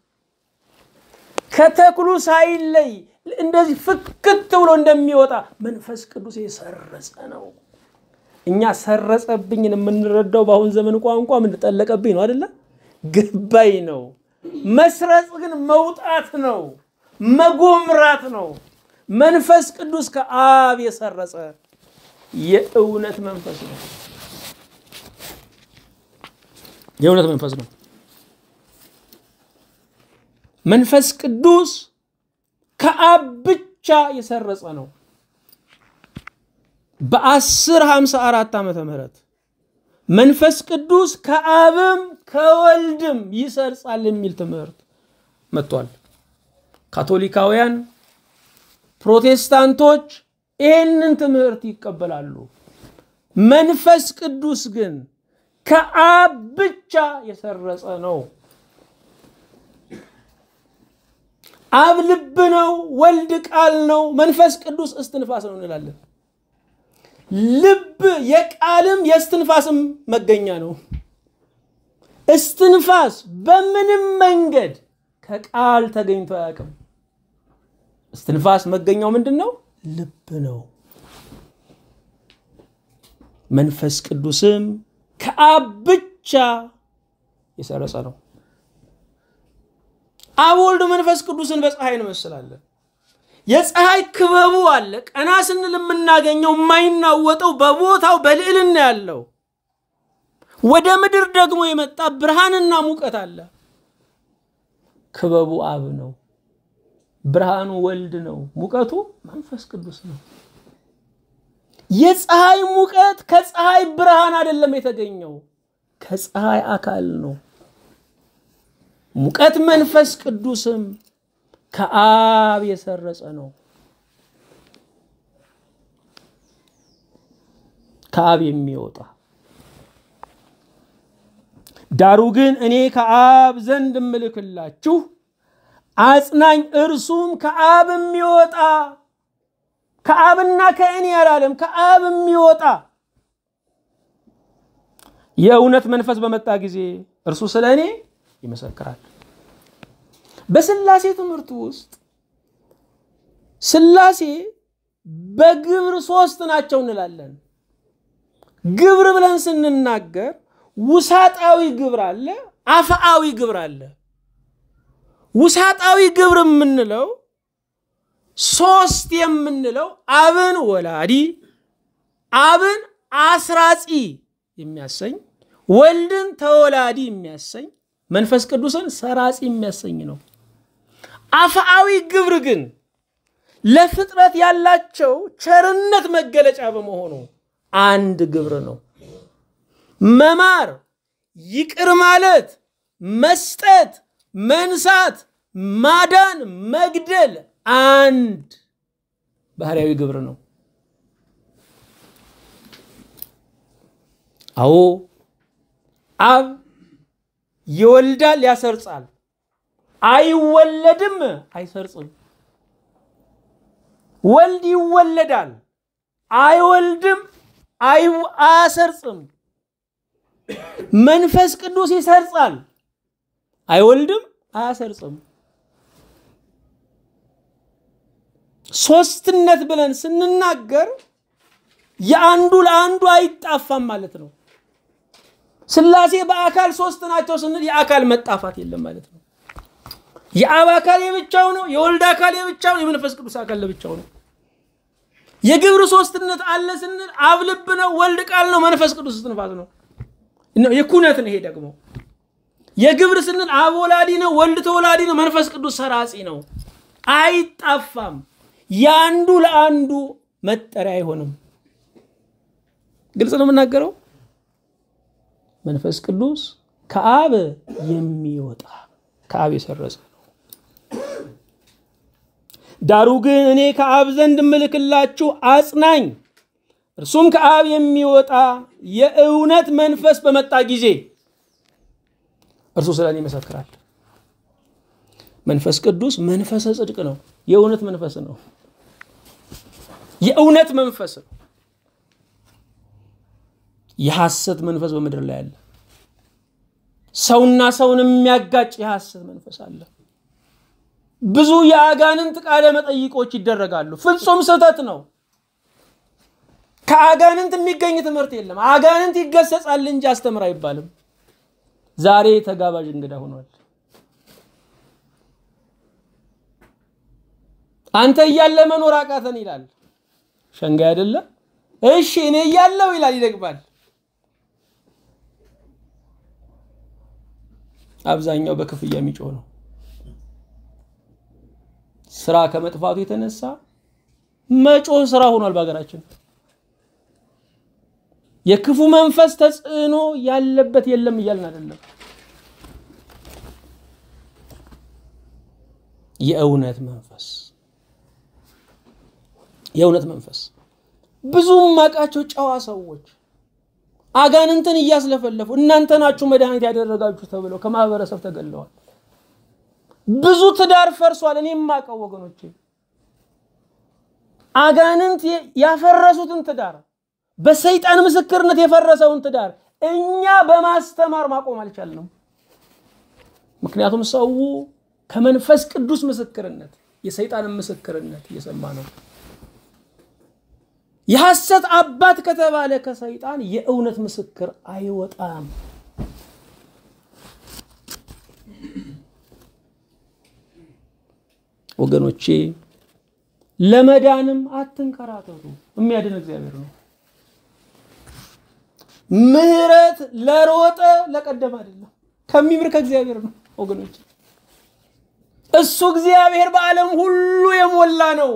ከተክሉ ሳይለይ እንደዚህ ፍክት ብሎ እንደሚወጣ መንፈስ ቅዱስ የሰረጸ ነው። እኛ ሰረጸብኝን የምንረዳው በአሁን ዘመን ቋንቋ ምን ጠለቀብኝ ነው አይደለ? ገባኝ ነው። መስረጽ ግን መውጣት ነው፣ መጎምራት ነው። መንፈስ ቅዱስ ከአብ የሰረጸ የእውነት መንፈስ ነው። የእውነት መንፈስ ነው። መንፈስ ቅዱስ ከአብ ብቻ የሰረጸ ነው። በአስር ሃምሳ አራት ዓመተ ምህረት መንፈስ ቅዱስ ከአብም ከወልድም ይሰርጻል የሚል ትምህርት መጥቷል። ካቶሊካውያን፣ ፕሮቴስታንቶች ይህንን ትምህርት ይቀበላሉ። መንፈስ ቅዱስ ግን ከአብ ብቻ የሰረጸ ነው። አብ ልብ ነው፣ ወልድ ቃል ነው፣ መንፈስ ቅዱስ እስትንፋስ ነው እንላለን። ልብ የቃልም የእስትንፋስም መገኛ ነው። እስትንፋስ በምንም መንገድ ከቃል ተገኝቶ አያውቅም። እስትንፋስ መገኛው ምንድን ነው? ልብ ነው። መንፈስ ቅዱስም ከአብ ብቻ የሰረጸ ነው። አብ ወልድ መንፈስ ቅዱስን በፀሐይ እንመስላለን። የፀሐይ ክበቡ አለ። ቀና ስንል የምናገኘው የማይናወጠው በቦታው በልዕልና ያለው ወደ ምድር ደግሞ የመጣ ብርሃንና ሙቀት አለ። ክበቡ አብ ነው። ብርሃኑ ወልድ ነው። ሙቀቱ መንፈስ ቅዱስ ነው። የፀሐይ ሙቀት ከፀሐይ ብርሃን አይደለም የተገኘው፣ ከፀሐይ አካል ነው። ሙቀት መንፈስ ቅዱስም ከአብ የሰረጸ ነው። ከአብ የሚወጣ ዳሩ ግን እኔ ከአብ ዘንድ እምልክላችሁ አጽናኝ እርሱም ከአብ የሚወጣ ከአብና ከእኔ አላለም፣ ከአብ የሚወጣ የእውነት መንፈስ በመጣ ጊዜ እርሱ ስለ እኔ ይመሰክራል። በስላሴ ትምህርት ውስጥ ስላሴ በግብር ሶስት ናቸው እንላለን። ግብር ብለን ስንናገር ውሳጣዊ ግብር አለ፣ አፍአዊ ግብር አለ። ውሳጣዊ ግብር የምንለው ሶስት የምንለው አብን ወላዲ፣ አብን አስራጺ የሚያሰኝ ወልድን ተወላዲ የሚያሰኝ መንፈስ ቅዱስን ሰራጺ የሚያሰኝ ነው። አፍአዊ ግብር ግን ለፍጥረት ያላቸው ቸርነት መገለጫ በመሆኑ አንድ ግብር ነው። መማር፣ ይቅር ማለት፣ መስጠት፣ መንሳት፣ ማዳን፣ መግደል አንድ ባህርያዊ ግብር ነው። አዎ አብ ይወልዳል፣ ያሰርጻል። አይወለድም፣ አይሰርጽም። ወልድ ይወለዳል፣ አይወልድም፣ አያሰርጽም። መንፈስ ቅዱስ ይሰርጻል፣ አይወልድም፣ አያሰርጽም። ሶስትነት ብለን ስንናገር የአንዱ ለአንዱ አይጣፋም ማለት ነው። ስላሴ በአካል ሶስት ናቸው ስንል የአካል መጣፋት የለም ማለት ነው። የአብ አካል የብቻው ነው፣ የወልድ አካል የብቻው ነው፣ የመንፈስ ቅዱስ አካል ለብቻው ነው። የግብር ሶስትነት አለ ስንል አብ ልብ ነው፣ ወልድ ቃል ነው፣ መንፈስ ቅዱስ እስትንፋስ ነው። የኩነት ነው። ይሄ ደግሞ የግብር ስንል አብ ወላዲ ነው፣ ወልድ ተወላዲ ነው፣ መንፈስ ቅዱስ ሰራጺ ነው። አይጣፋም። የአንዱ ለአንዱ መጠሪያ አይሆንም። ግልጽ ነው የምናገረው። መንፈስ ቅዱስ ከአብ የሚወጣ ከአብ የሰረጸ ነው። ዳሩ ግን እኔ ከአብ ዘንድ እምልክላችሁ አጽናኝ እርሱም ከአብ የሚወጣ የእውነት መንፈስ በመጣ ጊዜ እርሱ ስለ እኔ ይመሰክራል። መንፈስ ቅዱስ መንፈሰ ጽድቅ ነው። የእውነት መንፈስ ነው። የእውነት መንፈስ ነው። የሐሰት መንፈስ በምድር ላይ አለ። ሰውና ሰውን የሚያጋጭ የሐሰት መንፈስ አለ። ብዙ የአጋንንት ቃለ መጠይቆች ይደረጋሉ። ፍጹም ስህተት ነው። ከአጋንንት የሚገኝ ትምህርት የለም። አጋንንት ይገሰጻል እንጂ አስተምር አይባልም። ዛሬ ተጋባዥ እንግዳ ሆኗል። አንተ እያለ መኖር አቃተን ይላል። ሸንጋይ አይደለም። እሺ እኔ እያለው ይላል፣ ይደግማል። አብዛኛው በክፍያ የሚጮህ ነው። ስራ ከመጥፋቱ የተነሳ መጮህ ስራ ሆኗል በሀገራችን። የክፉ መንፈስ ተጽዕኖ ያለበት የለም እያልን አይደለም። የእውነት መንፈስ የእውነት መንፈስ ብዙ ማቃቸው ጨዋ ሰዎች አጋንንትን እያስለፈለፉ እናንተ ናችሁ መድኃኒት ያደረጋችሁ ተብለው ከማህበረሰብ ተገለዋል። ብዙ ትዳር ፈርሷል። እኔ የማውቀው ወገኖቼ አጋንንት ያፈረሱትን ትዳር በሰይጣን ምስክርነት የፈረሰውን ትዳር እኛ በማስተማር ማቆም አልቻልንም። ምክንያቱም ሰው ከመንፈስ ቅዱስ ምስክርነት የሰይጣንን ምስክርነት እየሰማ ነው። የሐሰት አባት ከተባለ ከሰይጣን የእውነት ምስክር አይወጣም። ወገኖቼ ለመዳንም አትንከራተቱ። የሚያድን እግዚአብሔር ነው። ምሕረት ለሮጠ ለቀደም አይደለም፣ ከሚምር ከእግዚአብሔር ነው ወገኖች። እሱ እግዚአብሔር በዓለም ሁሉ የሞላ ነው።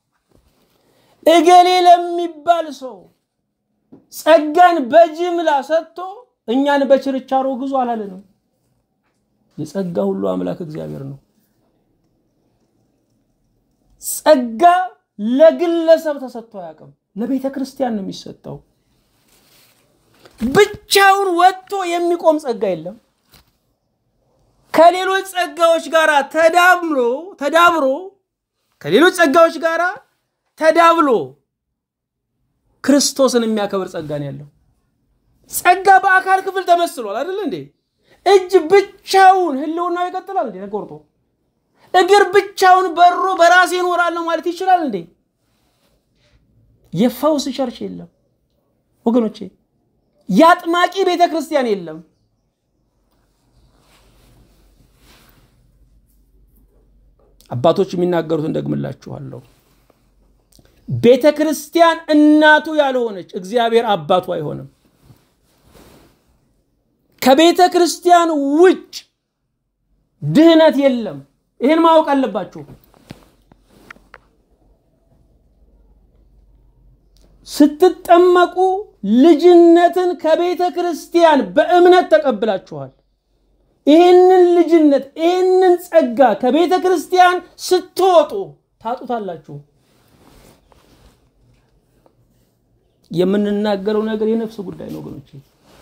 እገሌ ለሚባል ሰው ጸጋን በጅምላ ሰጥቶ እኛን በችርቻሮ ግዙ አላለንም። የጸጋ ሁሉ አምላክ እግዚአብሔር ነው። ጸጋ ለግለሰብ ተሰጥቶ አያውቅም። ለቤተ ክርስቲያን ነው የሚሰጠው። ብቻውን ወጥቶ የሚቆም ጸጋ የለም። ከሌሎች ጸጋዎች ጋር ተዳምሮ ተዳብሮ ከሌሎች ጸጋዎች ጋር ተዳብሎ ክርስቶስን የሚያከብር ጸጋ ነው ያለው። ጸጋ በአካል ክፍል ተመስሏል አይደል እንዴ? እጅ ብቻውን ህልውናው ይቀጥላል እንዴ? ተቆርጦ እግር ብቻውን በሮ በራሴ እኖራለሁ ማለት ይችላል እንዴ? የፈውስ ቸርች የለም ወገኖቼ። የአጥማቂ ቤተ ክርስቲያን የለም። አባቶች የሚናገሩትን ደግምላችኋለሁ። ቤተ ክርስቲያን እናቱ ያልሆነች እግዚአብሔር አባቱ አይሆንም። ከቤተ ክርስቲያን ውጭ ድህነት የለም። ይህን ማወቅ አለባችሁ። ስትጠመቁ ልጅነትን ከቤተ ክርስቲያን በእምነት ተቀብላችኋል። ይህንን ልጅነት ይህንን ጸጋ ከቤተ ክርስቲያን ስትወጡ ታጡታላችሁ። የምንናገረው ነገር የነፍስ ጉዳይ ነው ወገኖች፣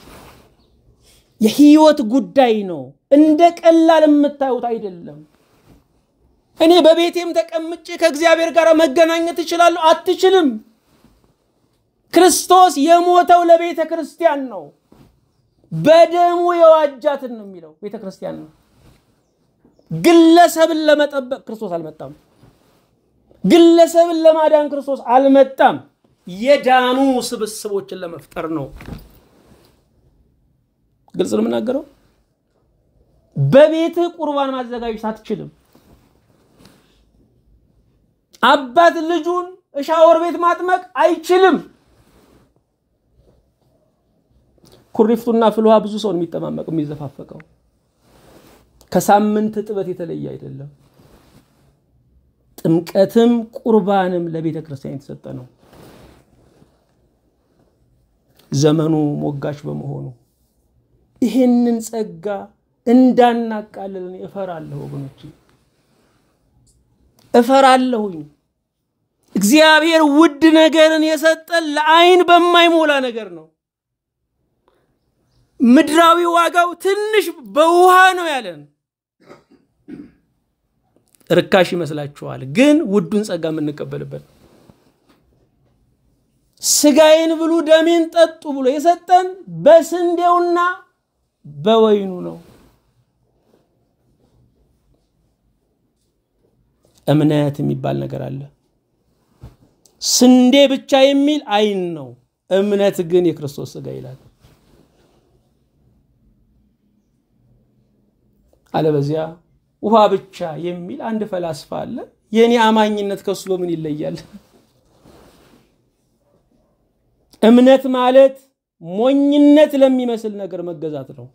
የህይወት ጉዳይ ነው። እንደ ቀላል የምታዩት አይደለም። እኔ በቤቴም ተቀምጬ ከእግዚአብሔር ጋር መገናኘት እችላለሁ? አትችልም። ክርስቶስ የሞተው ለቤተ ክርስቲያን ነው። በደሙ የዋጃትን ነው የሚለው ቤተ ክርስቲያን ነው። ግለሰብን ለመጠበቅ ክርስቶስ አልመጣም። ግለሰብን ለማዳን ክርስቶስ አልመጣም። የዳኑ ስብስቦችን ለመፍጠር ነው። ግልጽ ነው የምናገረው። በቤትህ ቁርባን ማዘጋጀት አትችልም። አባት ልጁን ሻወር ቤት ማጥመቅ አይችልም። ኩሪፍቱና ፍልውሃ ብዙ ሰውን የሚጠማመቅ የሚዘፋፈቀው ከሳምንት ጥበት የተለየ አይደለም። ጥምቀትም ቁርባንም ለቤተ ክርስቲያን የተሰጠ ነው። ዘመኑ ሞጋች በመሆኑ ይህንን ጸጋ እንዳናቃልልን እፈራለሁ ወገኖች፣ እፈራለሁኝ። እግዚአብሔር ውድ ነገርን የሰጠን ለዓይን በማይሞላ ነገር ነው። ምድራዊ ዋጋው ትንሽ በውሃ ነው ያለን። ርካሽ ይመስላችኋል፣ ግን ውዱን ጸጋ የምንቀበልበት ስጋዬን ብሉ ደሜን ጠጡ ብሎ የሰጠን በስንዴውና በወይኑ ነው። እምነት የሚባል ነገር አለ። ስንዴ ብቻ የሚል አይን ነው። እምነት ግን የክርስቶስ ስጋ ይላል። አለበዚያ ውሃ ብቻ የሚል አንድ ፈላስፋ አለ። የእኔ አማኝነት ከሱ በምን ይለያል? እምነት ማለት ሞኝነት ለሚመስል ነገር መገዛት ነው።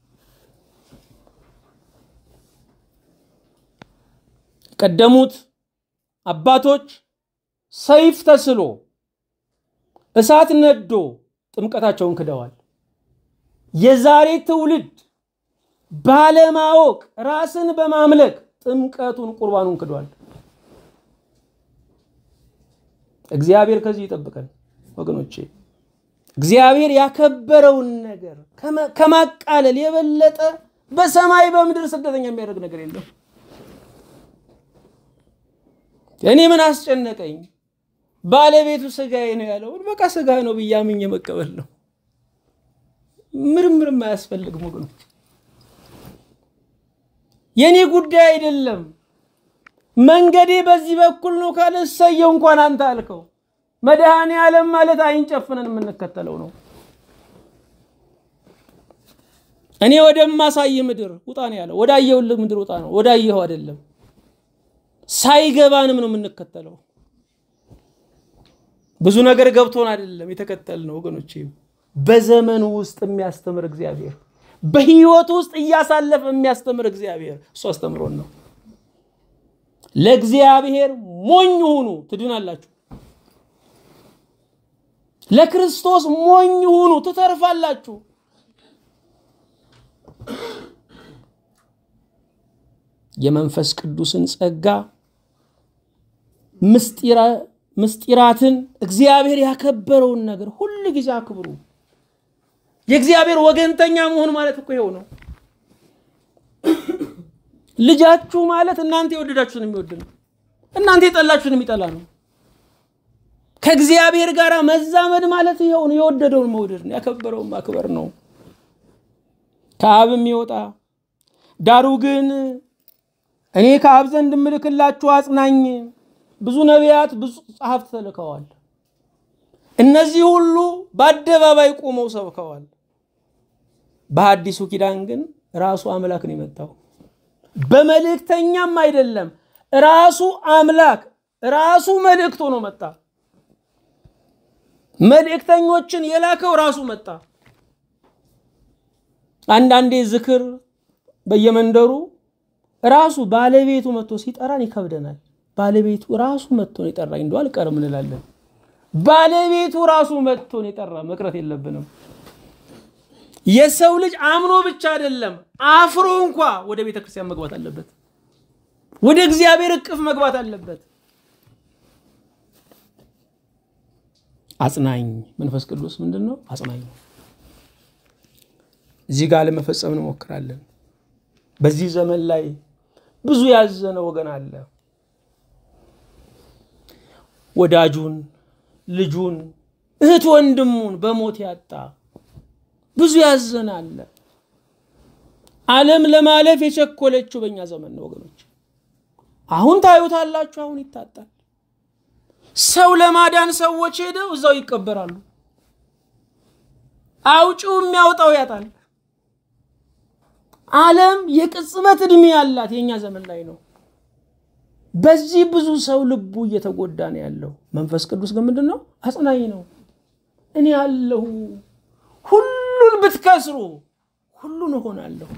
ቀደሙት አባቶች ሰይፍ ተስሎ እሳት ነዶ ጥምቀታቸውን ክደዋል። የዛሬ ትውልድ ባለማወቅ ራስን በማምለክ ጥምቀቱን ቁርባኑን ክዷል። እግዚአብሔር ከዚህ ይጠብቀን ወገኖቼ። እግዚአብሔር ያከበረውን ነገር ከማቃለል የበለጠ በሰማይ በምድር ስደተኛ የሚያደርግ ነገር የለም። እኔ ምን አስጨነቀኝ? ባለቤቱ ስጋዬ ነው ያለውን በቃ ስጋ ነው ብዬ አምኜ መቀበል ነው። ምርምርም አያስፈልግም ወገኖች። የእኔ ጉዳይ አይደለም። መንገዴ በዚህ በኩል ነው ካለ እሰየው፣ እንኳን አንተ አልከው። መድኃኔ ዓለም ማለት አይን ጨፍነን የምንከተለው ነው። እኔ ወደማሳይ ምድር ውጣ ነው ያለው። ወዳየሁልህ ምድር ውጣ ነው፣ ወዳየኸው አይደለም። ሳይገባንም ነው የምንከተለው። ብዙ ነገር ገብቶን አይደለም የተከተልነው ወገኖቼ። በዘመኑ ውስጥ የሚያስተምር እግዚአብሔር፣ በህይወት ውስጥ እያሳለፈ የሚያስተምር እግዚአብሔር እሱ አስተምሮን ነው። ለእግዚአብሔር ሞኝ ሁኑ ትድናላችሁ። ለክርስቶስ ሞኝ ሁኑ ትተርፋላችሁ። የመንፈስ ቅዱስን ጸጋ ምስጢራትን እግዚአብሔር ያከበረውን ነገር ሁል ጊዜ አክብሩ። የእግዚአብሔር ወገንተኛ መሆን ማለት እኮ ይኸው ነው። ልጃችሁ ማለት እናንተ የወደዳችሁትን የሚወድ ነው። እናንተ የጠላችሁትን የሚጠላ ነው። ከእግዚአብሔር ጋር መዛመድ ማለት ይኸው ነው። የወደደውን መውደድ ነው። ያከበረውን ማክበር ነው። ከአብ የሚወጣ ዳሩ ግን እኔ ከአብ ዘንድ እምልክላችሁ አጽናኝ ብዙ ነቢያት፣ ብዙ ጸሐፍት ተልከዋል። እነዚህ ሁሉ በአደባባይ ቆመው ሰብከዋል። በሐዲሱ ኪዳን ግን ራሱ አምላክ ነው የመጣው። በመልእክተኛም አይደለም፣ ራሱ አምላክ ራሱ መልእክት ሆኖ መጣ። መልእክተኞችን የላከው ራሱ መጣ። አንዳንዴ ዝክር በየመንደሩ ራሱ ባለቤቱ መጥቶ ሲጠራን ይከብደናል። ባለቤቱ ራሱ መጥቶ ነው የጠራኝ እንደው አልቀርም እንላለን። ባለቤቱ ራሱ መጥቶ ነው የጠራ መቅረት የለብንም። የሰው ልጅ አምኖ ብቻ አይደለም አፍሮ እንኳ ወደ ቤተ ክርስቲያን መግባት አለበት። ወደ እግዚአብሔር እቅፍ መግባት አለበት። አጽናኝ መንፈስ ቅዱስ ምንድን ነው? አጽናኝ ነው። እዚህ ጋር ለመፈጸም እንሞክራለን። በዚህ ዘመን ላይ ብዙ ያዘነ ወገን አለ። ወዳጁን፣ ልጁን፣ እህት ወንድሙን በሞት ያጣ ብዙ ያዘነ አለ። ዓለም ለማለፍ የቸኮለችው በእኛ ዘመን ነው ወገኖች። አሁን ታዩታላችሁ። አሁን ይታጣል። ሰው ለማዳን ሰዎች ሄደው እዛው ይቀበራሉ። አውጪው የሚያወጣው ያጣል። ዓለም የቅጽበት ዕድሜ ያላት የእኛ ዘመን ላይ ነው። በዚህ ብዙ ሰው ልቡ እየተጎዳ ነው ያለው። መንፈስ ቅዱስ ግን ምንድን ነው? አጽናኝ ነው። እኔ አለሁ፣ ሁሉን ብትከስሩ ሁሉን እሆናለሁ፣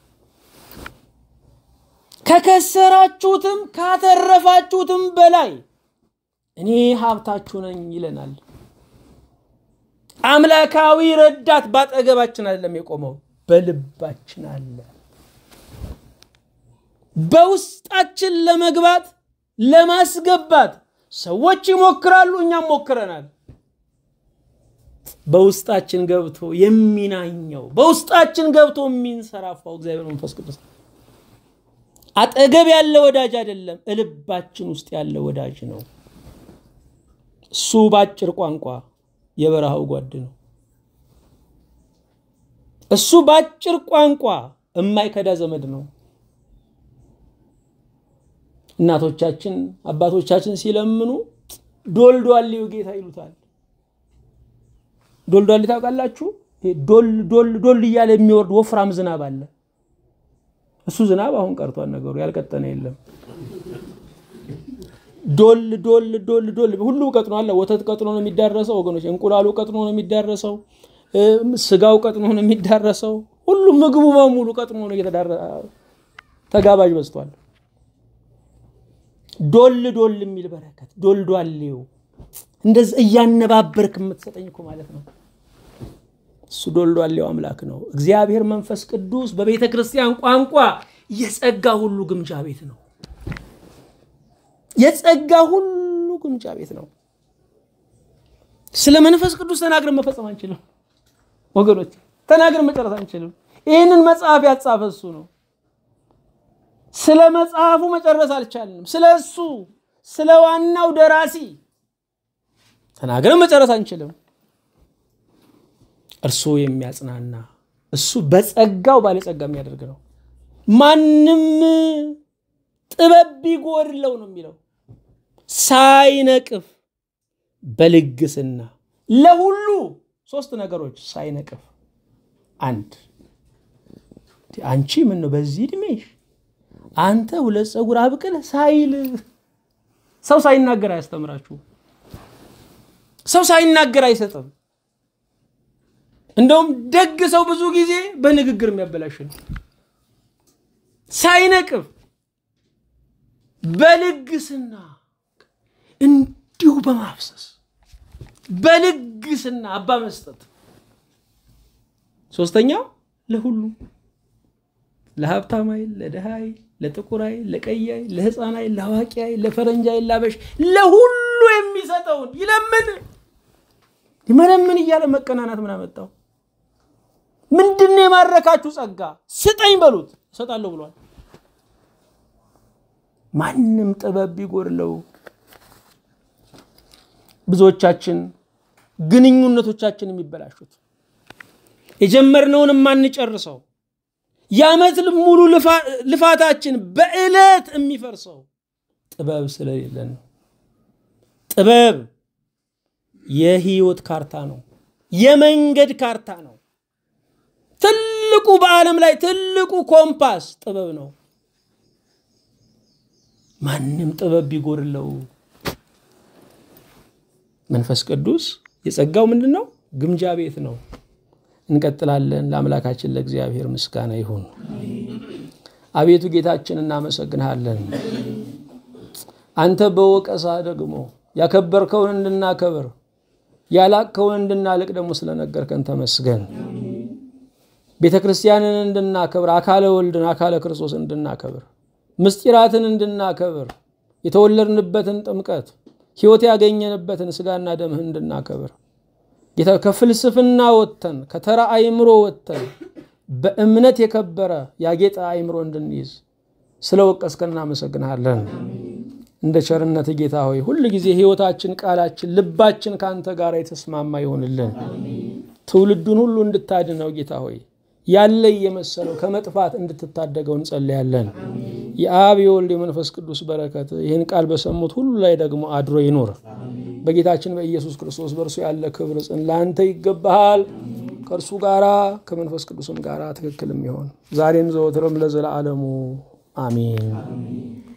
ከከሰራችሁትም ካተረፋችሁትም በላይ እኔ ሀብታችሁ ነኝ ይለናል። አምላካዊ ረዳት ባጠገባችን አይደለም የቆመው በልባችን አለ። በውስጣችን ለመግባት ለማስገባት ሰዎች ይሞክራሉ፣ እኛም ሞክረናል። በውስጣችን ገብቶ የሚናኘው በውስጣችን ገብቶ የሚንሰራፋው እግዚአብሔር መንፈስ ቅዱስ አጠገብ ያለ ወዳጅ አይደለም፣ እልባችን ውስጥ ያለ ወዳጅ ነው። እሱ በአጭር ቋንቋ የበረሃው ጓድ ነው። እሱ በአጭር ቋንቋ የማይከዳ ዘመድ ነው። እናቶቻችን አባቶቻችን ሲለምኑ ዶልዶሌው ጌታ ይሉታል። ዶልዶሌ ታውቃላችሁ? ዶል ዶል ዶል እያለ የሚወርድ ወፍራም ዝናብ አለ። እሱ ዝናብ አሁን ቀርቷል። ነገሩ ያልቀጠነ የለም። ዶል ዶል ዶል ዶል ሁሉም ቀጥኖ አለ። ወተት ቀጥኖ ነው የሚዳረሰው ወገኖች። እንቁላሉ ቀጥኖ ነው የሚዳረሰው። ስጋው ቀጥኖ ነው የሚዳረሰው። ሁሉም ምግቡ በሙሉ ቀጥኖ ነው እየተዳረ ተጋባዥ በዝቷል። ዶል ዶል የሚል በረከት ዶልዷሌው እንደዚህ እያነባበርክ የምትሰጠኝ እኮ ማለት ነው። እሱ ዶልዷሌው አምላክ ነው። እግዚአብሔር መንፈስ ቅዱስ በቤተ ክርስቲያን ቋንቋ የጸጋ ሁሉ ግምጃ ቤት ነው። የጸጋ ሁሉ ግምጃ ቤት ነው። ስለ መንፈስ ቅዱስ ተናግረን መፈጸም አንችልም ወገኖች፣ ተናግረን መጨረስ አንችልም። ይህንን መጽሐፍ ያጻፈ እሱ ነው። ስለ መጽሐፉ መጨረስ አልቻልንም። ስለ እሱ ስለ ዋናው ደራሲ ተናግረን መጨረስ አንችልም። እርሱ የሚያጽናና እሱ በጸጋው ባለጸጋ የሚያደርግ ነው። ማንም ጥበብ ቢጎድለው ነው የሚለው ሳይነቅፍ በልግስና ለሁሉ ሶስት ነገሮች ሳይነቅፍ አንድ አንቺ ምን ነው በዚህ እድሜሽ አንተ ሁለት ፀጉር አብቅል ሳይል ሰው ሳይናገር አያስተምራችሁ ሰው ሳይናገር አይሰጥም። እንደውም ደግ ሰው ብዙ ጊዜ በንግግር የሚያበላሽ ነው። ሳይነቅፍ በልግስና እንዲሁ በማፍሰስ በልግስና አባ መስጠት። ሶስተኛው ለሁሉ ለሀብታም አይል፣ ለድሃ አይል፣ ለጥቁር አይል፣ ለቀይ አይል፣ ለህፃን አይል፣ ለአዋቂ አይል፣ ለፈረንጅ አይል፣ ላበሽ ለሁሉ የሚሰጠውን ይለምን ይመለምን እያለ መቀናናት ምን አመጣው? ምንድን ነው የማረካችሁ ጸጋ? ስጠኝ በሉት እሰጣለሁ ብሏል። ማንም ጥበብ ቢጎድለው ብዙዎቻችን ግንኙነቶቻችን የሚበላሹት የጀመርነውን የማንጨርሰው የዓመት ሙሉ ልፋታችን በዕለት የሚፈርሰው ጥበብ ስለሌለን ነው። ጥበብ የህይወት ካርታ ነው። የመንገድ ካርታ ነው። ትልቁ በዓለም ላይ ትልቁ ኮምፓስ ጥበብ ነው። ማንም ጥበብ ቢጎድለው መንፈስ ቅዱስ የጸጋው ምንድን ነው? ግምጃ ቤት ነው። እንቀጥላለን። ለአምላካችን ለእግዚአብሔር ምስጋና ይሁን። አቤቱ ጌታችን እናመሰግንሃለን። አንተ በወቀሳ ደግሞ ያከበርከውን እንድናከብር ያላቅከውን እንድናልቅ ደግሞ ስለነገርከን ተመስገን። ቤተ ክርስቲያንን እንድናከብር አካለ ወልድን አካለ ክርስቶስን እንድናከብር ምስጢራትን እንድናከብር የተወለድንበትን ጥምቀት ሕይወት ያገኘንበትን ስጋና ደምህን እንድናከብር ጌታ ከፍልስፍና ወጥተን ከተራ አእምሮ ወጥተን በእምነት የከበረ ያጌጠ አእምሮ እንድንይዝ ስለ ወቀስከን እናመሰግንሃለን። እንደ ቸርነት ጌታ ሆይ ሁል ጊዜ ሕይወታችን፣ ቃላችን፣ ልባችን ከአንተ ጋር የተስማማ ይሆንልን። ትውልዱን ሁሉ እንድታድነው ጌታ ሆይ ያለ የመሰለው ከመጥፋት እንድትታደገው እንጸልያለን። የአብ የወልድ የመንፈስ ቅዱስ በረከት ይህን ቃል በሰሙት ሁሉ ላይ ደግሞ አድሮ ይኖር። በጌታችን በኢየሱስ ክርስቶስ በእርሱ ያለ ክብር ጽን ለአንተ ይገባሃል። ከእርሱ ጋራ ከመንፈስ ቅዱስም ጋራ ትክክል የሚሆን ዛሬም ዘወትርም ለዘለዓለሙ አሜን።